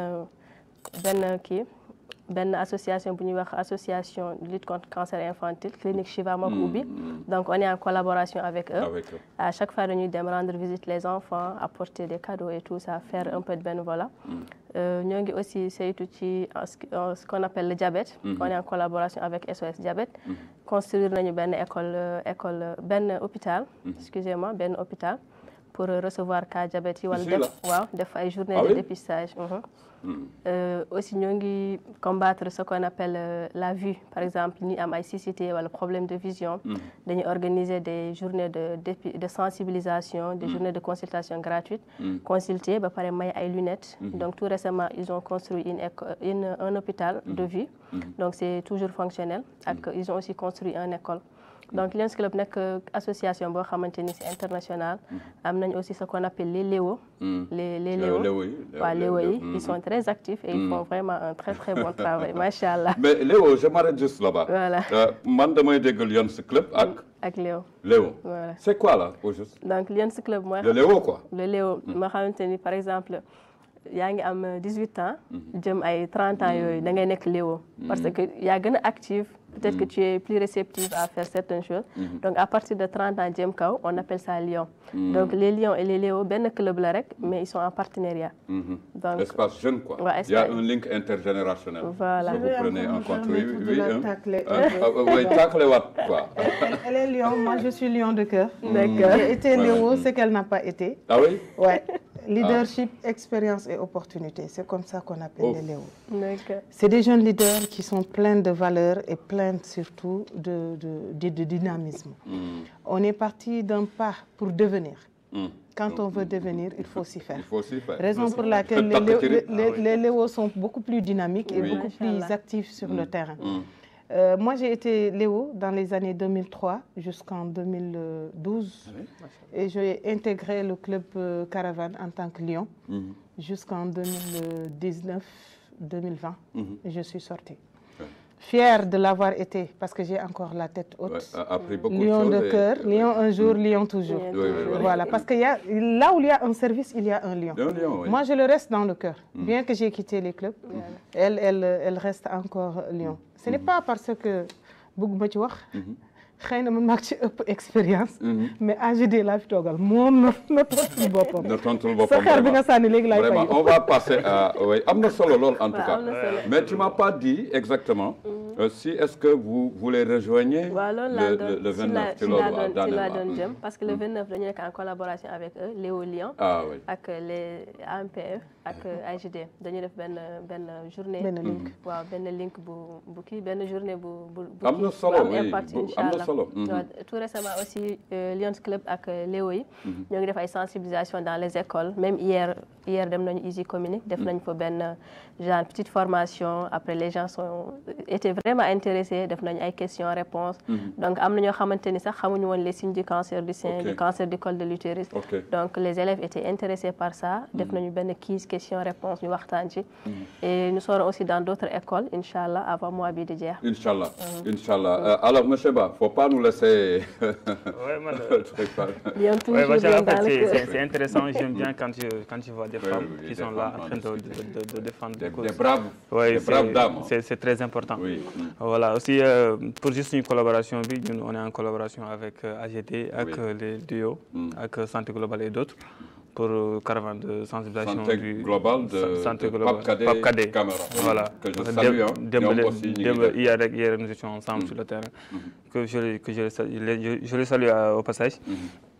benn kii. benn association bu ñuy wax association de lutte contre cancer infantile clinique Chiva moo ko ubbi donc on est en collaboration avec eux à chaque fois dañuy dem rendre visite les enfants apporter des cadeaux et tout ça faire un peu de bénévolat ñoo ngi aussi saytu ci ce qu'on appelle le diabète on est en collaboration avec SOS diabète construire nañu benn école école benn hôpital excusez-moi benn hôpital pour recevoir cas diabète yi wala def waaw def ay journée de dépistage Euh, aussi ñoo ngi combattre ce qu'on appelle euh, la vue par exemple ñi am ay cécité wala problème de vision dañuy organiser des journées de de sensibilisation des journées de consultation gratuite consulter ba pare may ay lunettes donc tout récemment ils ont construit une une un hôpital de vue donc c'est toujours fonctionnel ak ils ont aussi construit une école donc Lions Club nekk association boo xamante ni c'est international am nañ aussi ce qu'on appelle les Léo les les Léo waaw Léo yi ils sont très actifs et ils font vraiment un très très bon travail macha allah. mais Léo je m'arrête juste là-bas. voilà man damay dégg Lions Club ak. ak Léo. Léo voilà c'est quoi là au juste. donc Lions Club mooy. le Léo quoi. le Léo ma xamante ni par exemple. yaa ngi am 18 ans jëm ay 30 ans yooyu da ngay nekk Léo parce que yaa gën a active peut-être que tu es plus réceptive à faire certaines choses donc à partir de 30 ans jëm kaw on appelle ça Lion donc les Lions et les Léo benn club la rek mais ils sont en partenariat donc espace jeune quoi ouais, il y a un link intergénérationnel voilà si vous prenez en compte oui oui oui tacler waat quoi elle est Lion moi je suis Lion de cœur d'accord j'ai été Léo ce qu'elle n'a pas été ah oui ouais leadership expérience et opportunité c'est comme ça qu'on appelle Oh. les Léo d'accord c'est des jeunes leaders qui sont pleins de valeurs et pleins surtout de de de, de dynamisme on est parti d'un pas pour devenir Mm. quand on veut devenir il faut s'y faire il faut aussi faire raison pour laquelle les, Léo- les, les- les Léos sont beaucoup plus dynamiques et Oui. beaucoup plus Machallah. actifs sur le terrain. Mm. Euh, moi, j'ai été Léo dans les années 2003 jusqu'en 2012 et j'ai intégré le club euh, Caravane en tant que Lion Mhm. jusqu'en 2019-2020 Mhm. et je suis sortie. Ouais. Fière de l'avoir été parce que j'ai encore la tête haute. Ouais, a appris beaucoup Lion de choses de et- cœur, lion un jour, lion toujours. Lion Oui, oui, oui. Voilà, parce que y a, là où il y a un service, il y a un lion. Un lion, oui. Moi, je le reste dans le cœur. Bien que j'ai quitté les clubs, elle, elle, elle reste encore lion. Ce n'est pas parce que bëgguma ci wax xëy na man maa ci ëpp expérience mais AGD laa fi toogal moom na na tontul boppam na tontul sa boppam xeer bi nga vraiment. sànni léegi laay Vraiment, fay on va passer à. Oui, am na solo lool en tout Ouais, cas. am na solo. Mais tu m'as pas dit exactement euh, si est-ce que vous vous les rejoignez waaw loolu le, laa le, doon le ci 29 laa ci ci loolu laa waaw doon ci laa daanaka. doon jëm parce que le 29 dañu nekk en collaboration avec eux Léo Lion Ah oui. ak les AMPF ak AGD dañu def benn benn journée benn link waaw benn link bu bu kii benn journée bu bu bu Am na kii, solo, bu am oui, impact bu- incha am na allah solo, mhm. waaw tout récemment aussi euh, Lions Club ak euh, Léo yi ñoo ngi def ay sensibilisation dans les écoles même hier hier dem nañu Easy Communique def nañ fa benn genre petite formation après les gens sont étaient vraiment intéressés def nañu ay questions réponses donc am na ñoo xamante ni sax xamuñu woon les signes du cancer du sein Ok. du cancer du col de l'utérus Ok. donc les élèves étaient intéressés par ça def nañu benn quiz question réponse ñu waxtaan ci et nous serons aussi dans d'autres écoles inchallah avant mois bi di jeex Inch'Allah. Inch'Allah. Euh, alors, monsieur Ba, faut pas nous laisser. Ouais, man, Lion Ouais, toujours bah, bien en fait, dans le c'est- cœur c'est c'est intéressant. J'aime bien quand tu, quand tu vois des Oui, femmes oui, oui, qui des sont là femmes en en train de, discuter. de, de, de défendre Des, des causes. des braves, Ouais, des c'est- braves dames. c'est c'est très important. Oui. Mm. Voilà, aussi euh, pour juste une collaboration, oui, nous, on est en collaboration avec euh, AGT, avec Oui. euh, les duos, Mm. avec euh, Santé Globale et d'autres pour euh, caravane de sensibilisation Santé du globale de, Sa- Santé de globale. Pape Kadé Pape Kadé. Camara. Voilà. Que je Dem- salue. Hein. dem- Ñoom aussi, ñu ngi dem- def. hier, rek- hier, nous étions ensemble sur le terrain. Que je, les- que je, les salue- les- je, je les salue euh, au passage.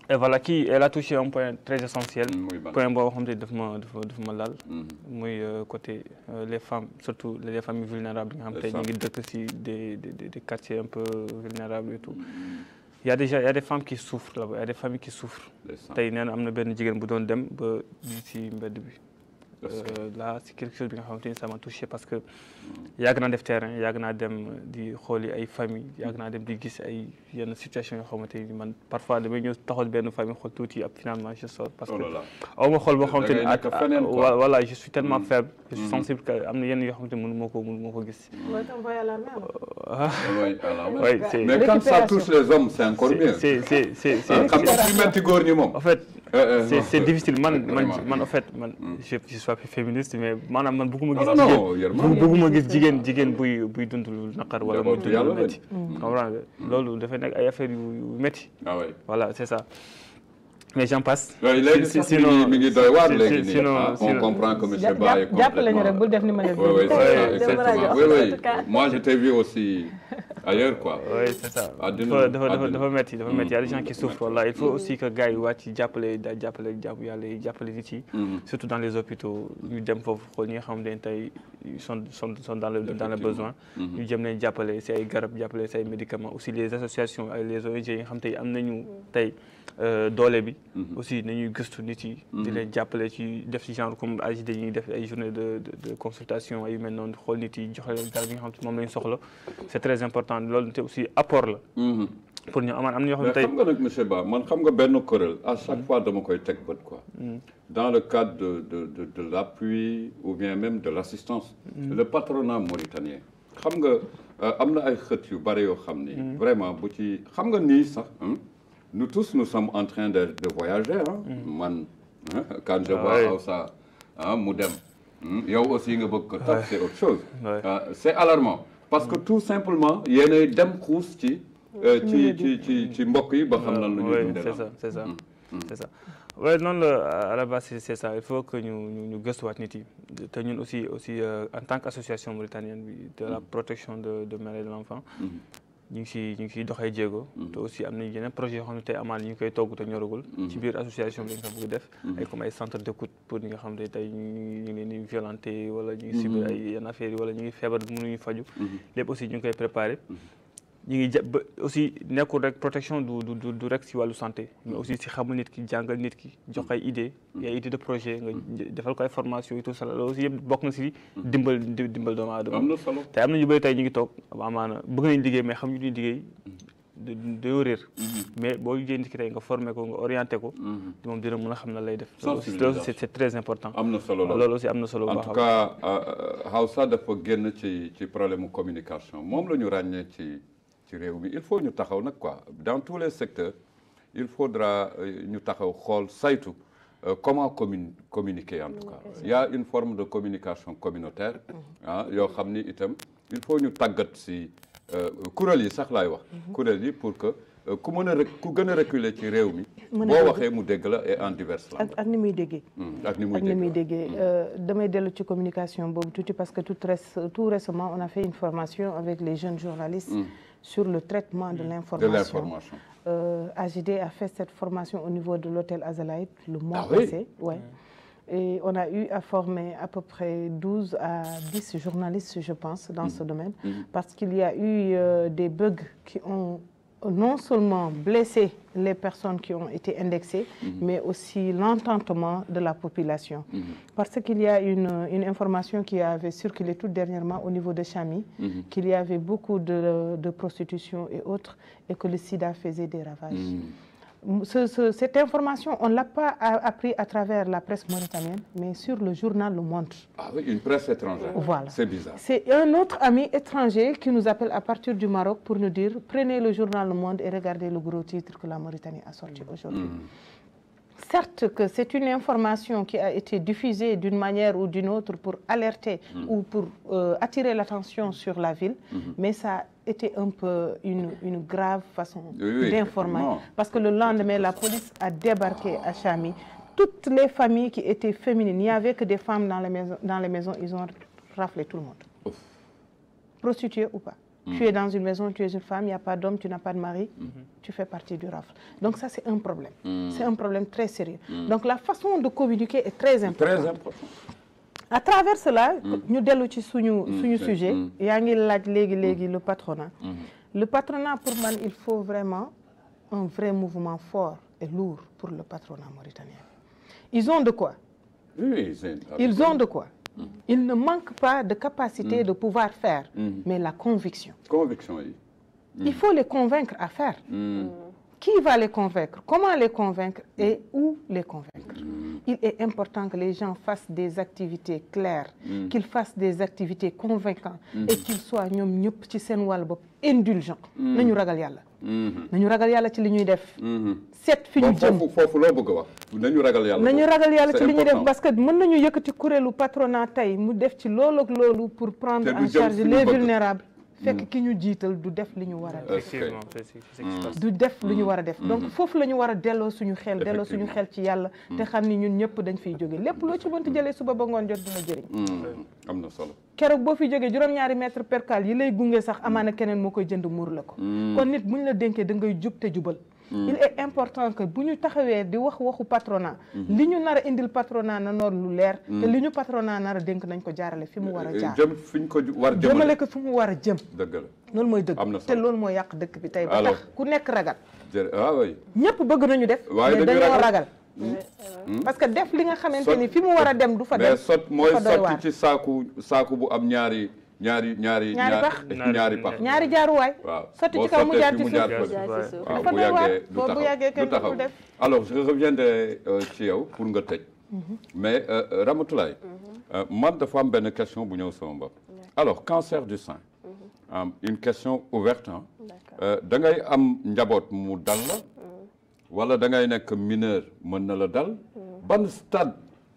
et voilà kii elle a touché un point très essentiel muy ban point boo xam te daf ma dafa daf ma laal Mhm. muy euh, côté euh, les femmes surtout les familles vulnérables yi nga xam Les tey ñu femmes. ngi dëkk si des des des des quartiers un peu vulnérables et tout il y a déjà il y a des femmes qui souffrent là-bas il y a des familles qui souffrent ndeysaan. tey nee na am na benn jigéen bu doon dem ba di si mbedd bi Est-ce que- Euh, là c'est quelque chose bi nga xamante ni ça m'a touché parce que yàgg naa def terrain yàgg naa dem di xooli ay famille yàgg naa dem di gis ay yenn situation yoo xamante ni man parfois damay ñëw taxawal benn famille xool tuuti ab finalement je sors parce oh que là là aw ma xool boo Da xamante ni ngay nekk ak- feneen, ak- quoi. voilà je suis tellement Mm. faible je suis Mhm. sensible que am na yenn yoo xamante ni mënu moo ko mënu moo ko gis mooy t'envoyer à l'armée alors. ah oui alors oui c'est mais quand ça Récupération. touche les hommes c'est encore mieux c'est c'est c'est c'est Ah, xam nga fi metti góor ñi moom en fait Euh, euh, c'est non, c'est difficile man man vraiment. man en fait man je je suis pas féministe mais maanaam man bëgguma non gis non jigéen non yërmande. bëgg bëgguma gis jigéen jigéen buy buy dund lu naqar wala muy Njabootu dund yàlla lu lañ. métti comprendre nga loolu dafay nekk ay affaires yu yu métti ah oui voilà c'est ça mais j'en passe oui léegi Si- sax mi sinon- ngi mi ngi doy waar si- léegi si- nii sinon- ah, on sinon- comprend que monsieur jàpp Ba est jàppale ñu rek complètement bul def ni ma def. oui oui c'est ça Ouais, exactement dama oui rajo, en oui tout cas. moi je t'ai vu aussi ailleurs quoi oui c'est ça Àddina- dafa dafa dafa àddina. dafa métti dafa métti y a des gens qui Mm. souffrent voilà il faut aussi que gars yi wàcc jàppale da jàppale jàpp yàlla yi jàppale nit yi Mhm. surtout dans les hôpitaux ñu dem foofu xool ñi nga xam ne tey ils sont sont sont dans le dans le besoin Mhm. ñu jëm leen jàppale si ay garab jàppale si ay médicaments aussi les associations ak les ONG yi nga xam tey am nañu tey euh, doole bi Mhm. aussi nañuy gëstu nit yi di Mhm. leen jàppale ci def ci genre comme AJ dañuy def ay journée de de de consultation ay yu mel noonu xool nit yi joxe leen garab yi nga xam te moom lañu soxla c'est très important loolu te aussi apport la Mhm. pour ñu amaan am na ñoo xam mais ne tey xam nga nag monsieur Ba man xam nga benn kuréel à chaque fois dama koy teg bët quoi dans le cadre de de de de l'appui ou bien même de l'assistance le patronat mauritanien xam nga euh, am na ay xët yu bare yoo xam ni vraiment bu ci xam nga nii sax hein, nous tous nous sommes en train de de voyager hein man hein, quand je Ah vois ouais. Aoussa ah mu dem hmm, yow aussi nga bëgg ko topp c'est autre chose Ouais. Ah, c'est alarmant parce que tout simplement yéenay dem xuus ci euh, ci ci ci ci mbokk yi ba xam nan la ñuy oui dundee c'est la. ça c'est ça c'est ça oui noonu la à la base c'est c'est ça il faut que ñu ñu ñu gëstuwaat nit yi te ñun aussi aussi euh, en tant qu'association mauritanienne bi de la protection de de mère et de l'enfant ñu ngi si ñu ngi siy doxee jéego te aussi am nañu yeneen projet yoo xam ne tey amaan ñu ngi koy togg te ñoragul ci biir association bi dañ ko bëgg def ay comme ay centre d'écoute pour ñi nga xam ne tey ñu ngi ñu ngi leen di violenté wala ñu ngi subir ay yenn affaires yi wala ñu ngi feebar mënuñu faju lépp aussi ñu ngi koy préparé ñu ngi ja ba aussi nekkul rek protection du du du du rek si wàllu santé mais aussi si xamul nit ki jàngal nit ki jox ay idée ay idée de projet nga defal ko ay formation et tout ça loolu aussi yëpp bokk na si dimbal di- dimbal doomu aadama am na solo te am na ñu bëri tey ñu ngi toog amaana bëgg nañ liggéey mais xam ñu duñ liggéey da- dañoo réer mais boo liggéey nit ki tey nga formé ko nga orienté ko moom dina mën a xam na lay def loolu aussi loolu c'est c'est très important am na solo loolu aussi am na solo bu en baax tout a baax. cas Hausa dafa génn ci ci problème mu communication moom la ñu ràññee ci ci réew mi il faut ñu taxaw nag quoi dans tous les secteurs il faudra euh, ñu taxaw xool saytu euh, comment commun communiquer en tout cas il y a une forme de communication communautaire ah yoo xam ni itam il faut ñu tàggat si euh, kuréel yi sax laay wax kuréel yi pour que euh, ku mën a rek ku gën a reculer ci réew mi Mën a boo dégg. waxee mu dégg la et en diverses langues ak ak ni muy déggee. Hmm, ak ni muy ak ni muy dégg déggee Euh, damay dellu ci communication boobu tuuti parce que tout, réc- tout récemment on a fait une formation avec les jeunes journalistes sur le traitement de de l'information. l'information Euh, AGD a fait cette formation au niveau de l'hôtel Azalaït le mois Ah oui passé. Ouais. Et on a eu à former à peu près 12 à 10 journalistes, je pense, dans ce domaine, parce qu'il y a eu euh, des bugs qui ont non seulement blessé les personnes qui ont été indexées, mais aussi l'entendement de la population. Parce qu'il y a une, une information qui avait circulé tout dernièrement au niveau de Chami, qu'il y avait beaucoup de, de prostitution et autres, et que le sida faisait des ravages. Ce- ce- cette information, on ne l'a pas a- appris à travers la presse mauritanienne, mais sur le journal Le Monde. Ah oui, une presse étrangère. Voilà. C'est bizarre. C'est un autre ami étranger qui nous appelle à partir du Maroc pour nous dire prenez le journal Le Monde et regardez le gros titre que la Mauritanie a sorti aujourd'hui. Certes que c'est une information qui a été diffusée d'une manière ou d'une autre pour alerter ou pour euh, attirer l'attention sur la ville, mais ça a été un peu une, une grave façon Oui, oui, d'informer. effectivement. Parce que le lendemain, la police a débarqué à Chami. Toutes les familles qui étaient féminines, il n'y avait que des femmes dans les maisons, dans les maisons ils ont raflé tout le monde. Prostituées ou pas. Tu es dans une maison, tu es une femme, il n'y a pas d'homme, tu n'as pas de mari, tu fais partie du rafle. Donc ça, c'est un problème. C'est un problème très sérieux. Donc la façon de communiquer est très importante. Très important. À travers cela, ñu dellu ci suñu suñu sujet yaa ngi laaj léegi léegi le patronat. Le patronat pour man il faut vraiment un vrai mouvement fort et lourd pour le patronat mauritanien. Ils ont de quoi. Oui, c'est- Ils ont de quoi. Ils ne manquent pas de capacité de pouvoir faire, mais la conviction. Conviction yi. Il faut les convaincre à faire. Qui va les convaincre Comment les convaincre Et où les convaincre Il est important que les gens fassent des activités claires, qu'ils fassent des activités convaincantes et qu'ils soient ñoom ñëpp ci seen wàll bopp indulgents. nañu ragal yàlla. nañu ragal yàlla ci li ñuy def. seet fi ñu Bon, jëm. foofu foofu loo bëgg a wax nañu ragal yàlla. nañu foofu. ragal yàlla C'est ci li ñuy def important. parce que mën nañu yëkkati kuréelu patronat tey mu def ci loolu ak loolu pour prendre Te du en jëm charge fi ñu les bëgg. vulnérables fekk ki ñu jiital du def li ñu war a def effectivement c'est c'est ce qui se passe. du def lu ñu war a def donc foofu la ñu war a delloo suñu xel delloo suñu xel ci yàlla te xam ni ñun ñëpp dañ fiy jóge lépp loo ci mënti jëlee suba ba ngoon jot dina jëriñ Hmm, am na solo. keroog boo fi jógee juróom-ñaari mètre percale yi lay gunge sax amaana keneen moo koy jënd muur la ko kon nit bu ñu la dénkee da ngay jub te jubal il est important que bu ñu taxawee di wax waxu patronat li ñu nar a indil patronat na noor lu leer te li ñu patronat nar a dénk nañ ko jaarale fi mu war a jaar jëm fi ñu ko ju- war jëmale jëmale. ko fi mu war a jëm dëgg la. loolu mooy dëgg Am na te solo. loolu mooy yàq dëkk bi tey ba Alors. tax ku nekk ragal jërë ah oui. ñëpp bëgg nañu def Waaye mais dañuy dañoo ragal. ragal parce que def li nga xamante ni fi mu war a dem du fa mais dem sot mooy dafa doy sotti waar ci saaku saaku bu am ñaari ñaari ñaari. Ñaari pax. ñaari pax. ñaari jaaruwaay waaw sotti boo ci kaw mu sottee jaar fi ci mu suuf jaar Jaar fële. ci suuf. waaw Dafa bu doy waar. yàggee du Boo bu taxaw yàggee kenn du du ko taxaw def. alors je reviendrai euh, ci yow pour nga tëj mais euh, euh, Ramatoulaye euh, man dafa am benn question bu ñëw sama bopp alors cancer du sein euh, une question ouverte hein. Euh, da ngay am njaboot mu dal la wala da ngay nekk mineur mën na la dal ban stade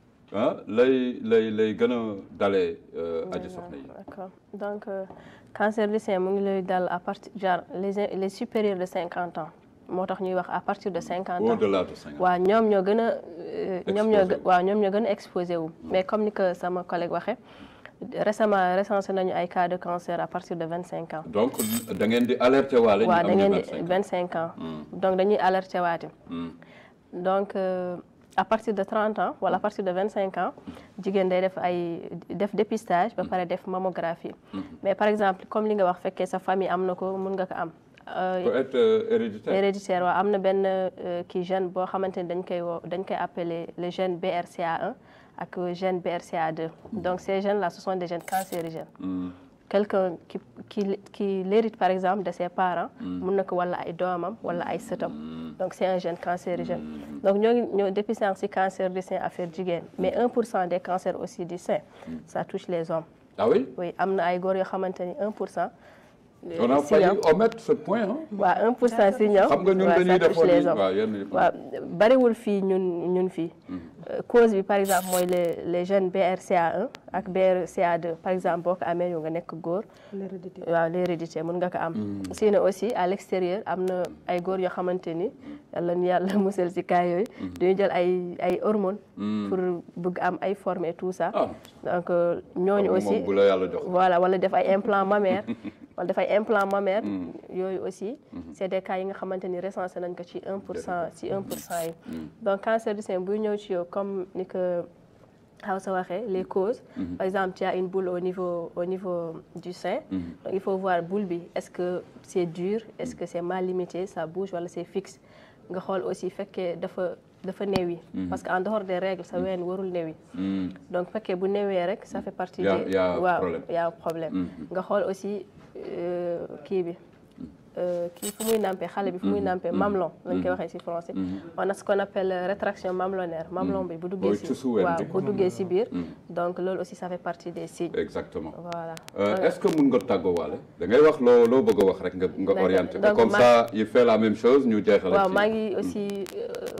ah lay lay lay gën a dalee euh, aji soxna yi D'accord. Donc, euh, cancer du sein mu ngi lay dal à partir genre les les supérieurs de 50 ans moo tax ñuy wax à partir de 50 ans. au-delà de cinq ans waaw ñoom ñoo gën a. euh, ñoom ñoo Exposé gë- waaw ñoom ñoo gën a exposé wu. mais comme ni que sama collègue waxee récemment recensé nañu ay cas de cancer à partir de 25 ans. donc da ngeen di alerter waale ñu waaw da am ngeen ñu di 25 25 ans. donc dañuy alerté waate. Hmm. donc euh, à partir de 30 ans wala à partir de 25 ans jigéen day def ay def dépistage ba pare def mammographie mais par exemple comme li nga wax fekkee sa famille am na ko mun nga ko am Euh, peut être euh, héréditaire héréditaire waaw am na benn euh, kii gène boo xamante ni dañ koy woo dañ koy appeler le gène BRCA1 ak gène BRCA2 donc ces gènes là ce sont des gènes cancérigènes Hmm. quelqu'un qui qui qui l'hérite par exemple de ses parents mun na ko wala ay doomam wala ay sëtam donc c'est un gène cancérigène donc ñoo ngi ñoo depuis sànq si cancer du sein affaire jigéen mais 1 pour cent des cancers aussi du sein ça touche les hommes ah oui oui am na ay góor yoo xamante ni 1 pour cent on a si failli ñoom omettre ce point hein waaw 1 pour cent si ñoom xam nga ñun waaw, dañuy ça touche defoon les ni hommes waaw yenn waaw bariwul fii ñun ñun fii Euh, cause bi par exemple mooy les les gènes BRCA1 ak BRCA2 par exemple boo ko amee yow nga nekk góor l'hérédité waaw l'hérédité mën nga ko am sinon aussi à l'extérieur am na ay góor yoo xamante ni yàlla na yàlla musal si cas yooyu dañuy jël ay ay hormones pour bëgg am ay formes et tout ça ah donc euh, ñooñu moom aussi bu la yàlla jox voilà wala def ay implant mammaire wala def ay implant mammaire yooyu aussi c'est des cas yi nga xamante ni recensé nañ ko ci 1 pour cent ci 1 pour cent yi donc cancer du sein buy ñëw ci yow comme ni que xaw sa waxee les causes par exemple tu as une boule au niveau au niveau du sein donc il faut voir boule bi est-ce que c'est dur est-ce que c'est mal limité ça bouge wala c'est fixe nga xool aussi fekkee dafa dafa néewi parce que en dehors des règles sa ween warul néewi Hmm. donc fekkee bu newee rek ça fait partie Y a- des y a waaw problème. y a problème nga xool aussi euh, kii bi euh, kii fu muy nampé xale bi fu muy nampé mamelon lañ koy waxee ci français on a ce qu'on appelle rétraction mamelonnaire mamelon bi bu duggee Mooy ci cusu ween waaw bi. bu duggee ci biir donc loolu aussi ça fait partie des signes exactement voilà Euh, est-ce que mun nga tàggoo waale da ngay wax loo loo bëgg a wax rek nga nga D'accord. orienté ko Donc, comme ma- ça il fait la même chose ñu jeexal waaw ci- maa ngi aussi euh,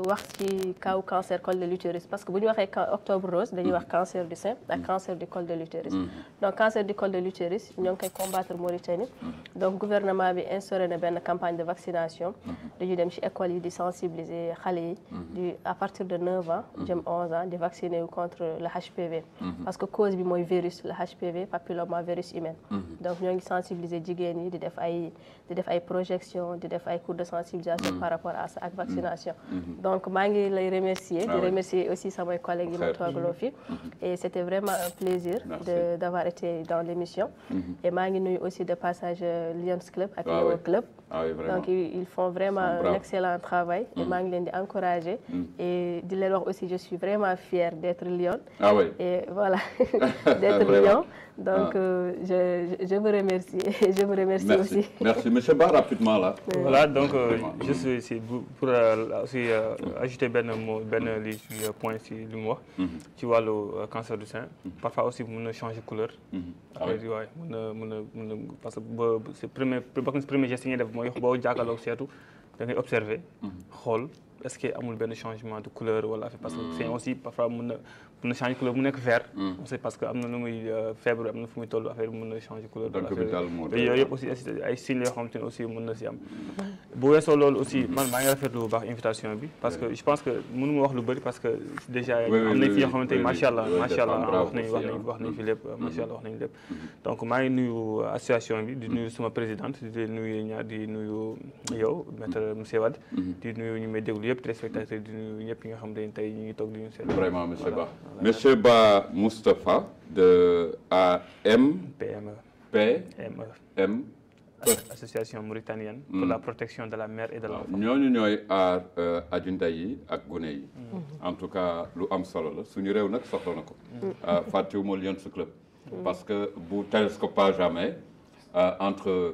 wax ci kaw cancer col de l'utérus parce que bu ñu waxee octobre rose dañuy wax cancer du sein ak cancer du col de l'utérus donc cancer du col de l'utérus ñoo ngi koy combattre Mauritanie donc gouvernement bi instauré na benn campagne de vaccination dañuy dem ci école yi di sensibiliser xale yi di à partir de 9 ans jëm 11 ans di vacciner wu contre le HPV parce que cause bi mooy virus le HPV papilloma virus humain donc ñoo ngi sensibiliser jigéen yi di def ay di def ay projection di def ay cours de sensibilisation par rapport à ça ak vaccination donc maa ngi lay remercier di remercier aussi samay collègues yi ma toogaloo fi et c'était vraiment un plaisir de d'avoir été dans l'émission et maa ngi nuyu aussi de passage Lions Club ak Léo Club donc ils font vraiment un excellent travail et maa ngi leen di encourager et di leen wax aussi je suis vraiment fière d'être Lion ah oui et voilà d'être Lion donc euh, je je vous remercie et je vous remercie merci. aussi merci monsieur Ba rapidement là. voilà donc euh, juste ici pour euh, aussi ajouter benn mot benn li ci point ci li mu wax. ci wàllu cancer du sein. parfois aussi mën na changer couleur. après waaye mën na mën na mën na parce que ba c'est premier bokk na si premier geste yi ñuy def mooy boo jàkkaarloog seetu da ngay observer. xool est-ce que amul benn changement de couleur wala parce que c'est aussi parfois mën na mën na changer couleur mu nekk vert. c'est parce que am na lu muy feebar am na fu muy toll affaire bi mën na changer couleur. donc yooyu yëpp aussi ay signes yoo xamante ne aussi mën na si am. bu weesoo loolu aussi man maa ngi rafetlu bu baax invitation bi parce que je pense que mënu ma wax lu bëri parce que déjà am nañ fi yoo xamante ni macha allah macha allah wax nañ wax nañ wax nañ fi lépp macha allah wax nañ lépp. donc maa ngi nuyu association bi di nuyu suma présidente di nuyu ñaar di nuyu yow maître monsieur Wade. di nuyu ñu may déglu yëpp téléspectateurs di nuyu ñëpp yi nga xam ne tey ñu ngi toog di ñu seet. vraiment monsieur Ba monsieur Ba Moustapha de AM. PME. PME. M. association mauritanienne. pour la protection de la mère et de l'enfant. ñooñu ñooy aar ajunda yi ak gune yi. en tout cas lu am solo la suñu réew nag soxla na ko. fàttewuma Lions Club. parce que bu télescopage amee entre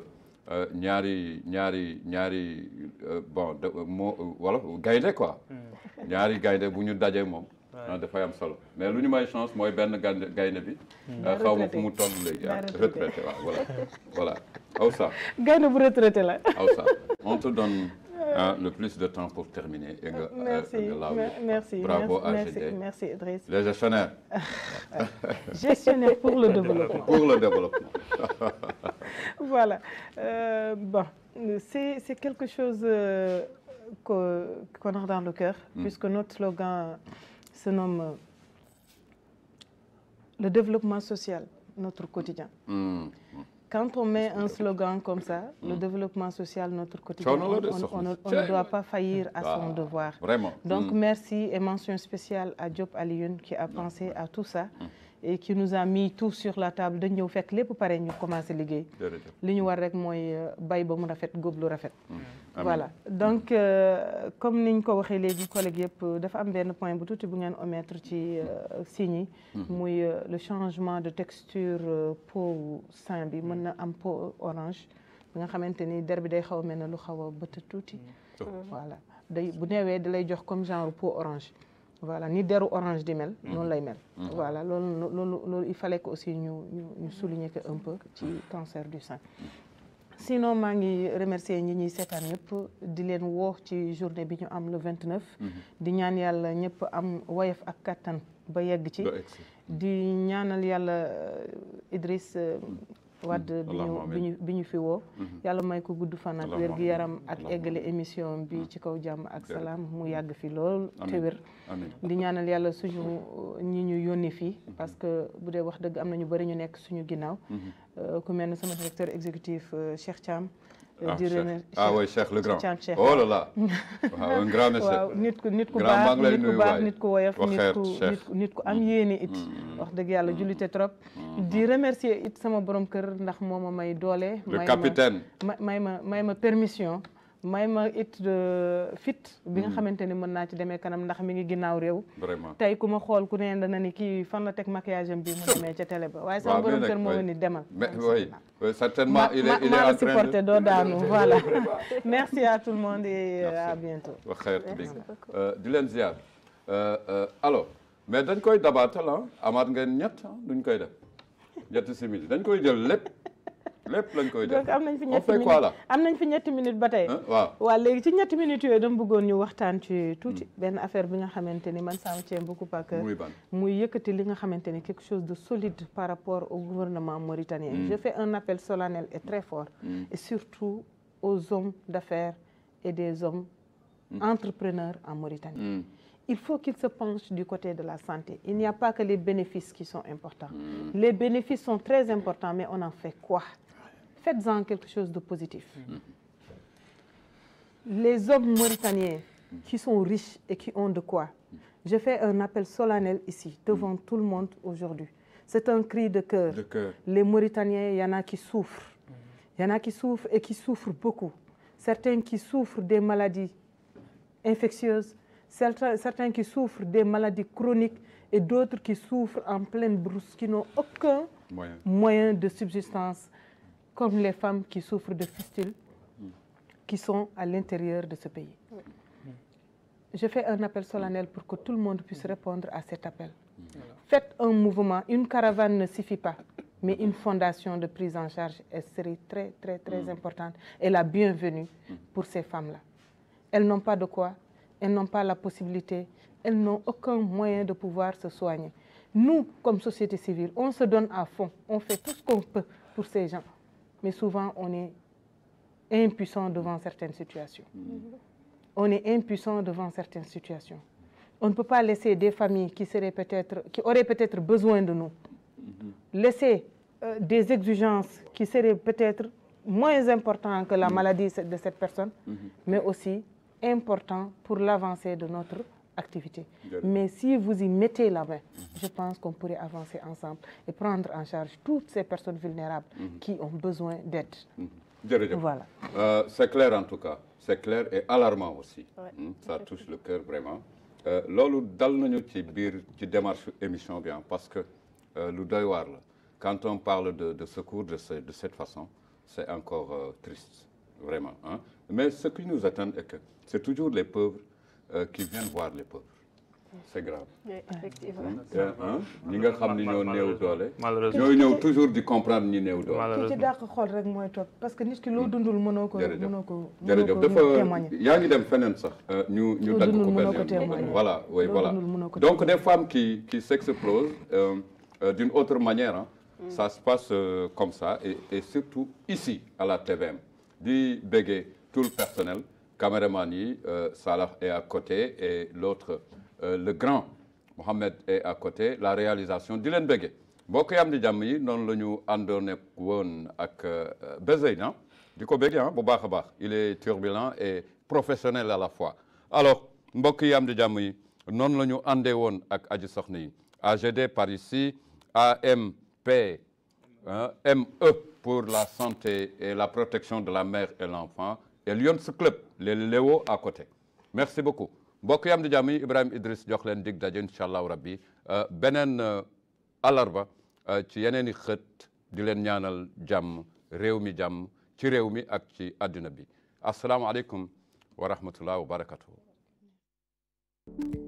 ñaari ñaari ñaari bon moo wala gaynde quoi. ñaari gaynde bu ñu dajee moom. dafay am solo mais lu ñu may chance mooy benn gaynde gaynde bi. xaw ma fu mu toll léegi ah retraité waaw voilà voilà Aoussa. gaynde bu retraité la. Aoussa on te donne le plus de temps pour terminer. et nga merci merci bravo merci AGD merci Idriss. les gestionnaires. gestionnaire pour le développement. pour le développement. voilà euh, bon c'est c'est quelque chose euh, que qu'on a dans le cœur. Mm. puisque notre slogan se nomme le développement social notre quotidien. Mm. Quand on met un slogan comme ça, le développement social, notre quotidien, on, on, on, on ne doit pas faillir à son devoir. Vraiment. Donc merci et mention spéciale à Diop Alioune qui a pensé à tout ça et qui nous a mis tout sur la table dañ ñëw fekk lépp pare ñu commencé liggéey. li ñu war rek mooy bay ba mu rafet góob lu rafet. voilà donc comme niñ ko waxee léegi collègue yëpp dafa am benn point bu tuuti bu ngeen omettre ci signes yi. muy le changement de texture peau sein bi mën na am peau orange bi nga xamante ni der bi day xaw a mel ne lu xaw a bët tuuti. voilà day bu neewee da lay jox comme genre peau orange. voilà ni deru orange di mel. noonu lay mel. voilà loolu loolu loolu il fallait que aussi ñu ñu ñu souligner que un peu ci cancer du sein. sinon maa ngi remercier ñi ñuy seetaan ñëpp di leen woo ci journée bi ñu am le 29. di ñaan yàlla ñëpp am woyof ak kattan ba yegg ci. di ñaanal yàlla Idriss. wadd bi ñu bi ñu bi ñu fi woo yàlla may ko gudd fan ak wér gi yaram ak eggale émission bi ci kaw jàmm ak salaam mu yàgg fi lool te wér di ñaanal yàlla suñu ñi ñu yónni fii parce que bu dee wax dëgg am na ñu bëri ñu nekk suñu ginnaaw ku mel ne sama directeur exécutif Cheikh Thiam di remercier ah oui Cheikh le grand Cheikh Cheikh oh là là waaw un grand monsieur waaw nit ku nit ku grand maa baax ngi lay nit ku nuyu baax waay. nit ku woyof nit Waxeet ku Cheikh. nit ku nit ku am yéene it wax dëgg yàlla jullite trop di remercier it sama borom kër ndax moo ma may doole le may ma- capitaine ma may ma may ma permission may ma it de fit bi nga xamante ni mën naa ci demee kanam ndax mi ngi ginnaaw réew vraiment tey ku ma xool ku ne dana ni kii fan la teg maquillage am bi mu demee ca télé ba waaye sama Waaw, mais borom nag, kër moo ma oui. ni demal mais oui oui, certainement ma il est ma il est maa en la train supporté de doo daanu voilà merci à tout le monde et Merci. à bientôt waxeet Merci dégg beaucoup. Euh, di leen ziar Euh, euh, alors mais dañ koy dabaatal ah amaat ngeen ñett ah duñ koy def ñetti simili dañ koy jël lépp lépp lañ koy def donc am nañ fi on ñetti fait quoi minutes là am nañ fi ñetti minutes ba tey Hein? waaw waaw léegi ci ñetti minutes yooyu dama bëggoon ñu waxtaan ci tuuti benn affaire bi nga xamante ni man ça me tient beaucoup à cœur muy ban muy yëkkati li nga xamante ni quelque chose de solide par rapport au gouvernement mauritanien je fais un appel solennel et très fort et surtout aux hommes d'affaires et des hommes entrepreneurs en Mauritanie Mm. il faut qu'ils se penchent du côté de la santé. Il n'y a pas que les bénéfices qui sont importants. Les bénéfices sont très importants, mais on en fait quoi Faites-en quelque chose de positif. Les hommes mauritaniens qui sont riches et qui ont de quoi, je fais un appel solennel ici, devant tout le monde aujourd'hui. C'est un cri de cœur. de cœur Les Mauritaniens, il y en a qui souffrent. Il y en a qui souffrent et qui souffrent beaucoup. Certains qui souffrent des maladies infectieuses, certains, certains qui souffrent des maladies chroniques et d'autres qui souffrent en pleine brousse, qui n'ont aucun moyen moyen de subsistance, comme les femmes qui souffrent de fistules, qui sont à l'intérieur de ce pays. Je fais un appel solennel pour que tout le monde puisse répondre à cet appel. Faites un mouvement. Une caravane ne suffit pas, mais une fondation de prise en charge elle serait très, très, très importante et la bienvenue pour ces femmes-là. Elles n'ont pas de quoi, elles n'ont pas la possibilité, elles n'ont aucun moyen de pouvoir se soigner. Nous, comme société civile, on se donne à fond, on fait tout ce qu'on peut pour ces gens, mais souvent on est impuissant devant certaines situations. On est impuissant devant certaines situations. On ne peut pas laisser des familles qui, seraient peut-être, qui auraient peut-être besoin de nous, laisser euh, des exigences qui seraient peut-être moins importantes que la maladie de cette personne, mais aussi importantes pour l'avancée de notre activité. Bien. Mais si vous y mettez la main, je pense qu'on pourrait avancer ensemble et prendre en charge toutes ces personnes vulnérables qui ont besoin d'aide. jërëjëf Voilà. Euh, c'est clair en tout cas c'est clair et alarmant aussi Hmm, ça touche le cœur vraiment Euh, loolu dal nañu ci biir ci démarche émission bi ah, parce que euh, lu doy waar la quand on parle de, de secours de, ce- de cette façon c'est encore euh, triste vraiment hein. mais ce qui nous attend est que c'est toujours les pauvres euh, qui viennent voir les pauvres c'est grave Oui, effectivement. te ah, ñi nga xam ni ñoo néew doole malheureusement ñooy ñëw toujours di comprendre ñi néew doole ki ci malheureusement dàq xool rek mooy toog parce que nit ki loo dundul mënoo ko jërëjëf mënoo ko jërëjëf mënoo ko dafa témoigner. yaa ngi dem feneen sax euh, ñu ñu Loo dagg dundul ko mënoo benn ko témoigner. voilà oui Loo voilà dundul mënoo ko donc témoigner. des femmes qui qui s'explosent euh, euh, d'une autre manière hein. ça se passe euh, comme ça et, et surtout ici à la TVM di béggee tout le personnel caméraman yi euh, Salah est à côté et l'autre euh, le grand Mohamed est à côté la réalisation di leen béggee mbokk yi am di jàmm yi noonu la ñu àndoon ak woon ak Bézey ah di ko béggee ah bu baax a baax il est turbulent et professionnel à la fois alors mbokk yi am di jàmm yi noonu la ñu àndee woon ak aji soxna yi AGD par ici AMP hein, ME pour la santé et la protection de la mère et l'enfant et Lions Club les Léo à côté merci beaucoup mbokk yi am di jàmm yi Ibrahima Idriss jox leen dig daje incha allahu rabbi euh, beneen euh, alarba euh, ci yeneen i xët di leen ñaanal jàmm réew mi jàmm ci réew mi ak ci àdduna bi asalaamaaleykum wa rahmatullah wa barakatuhu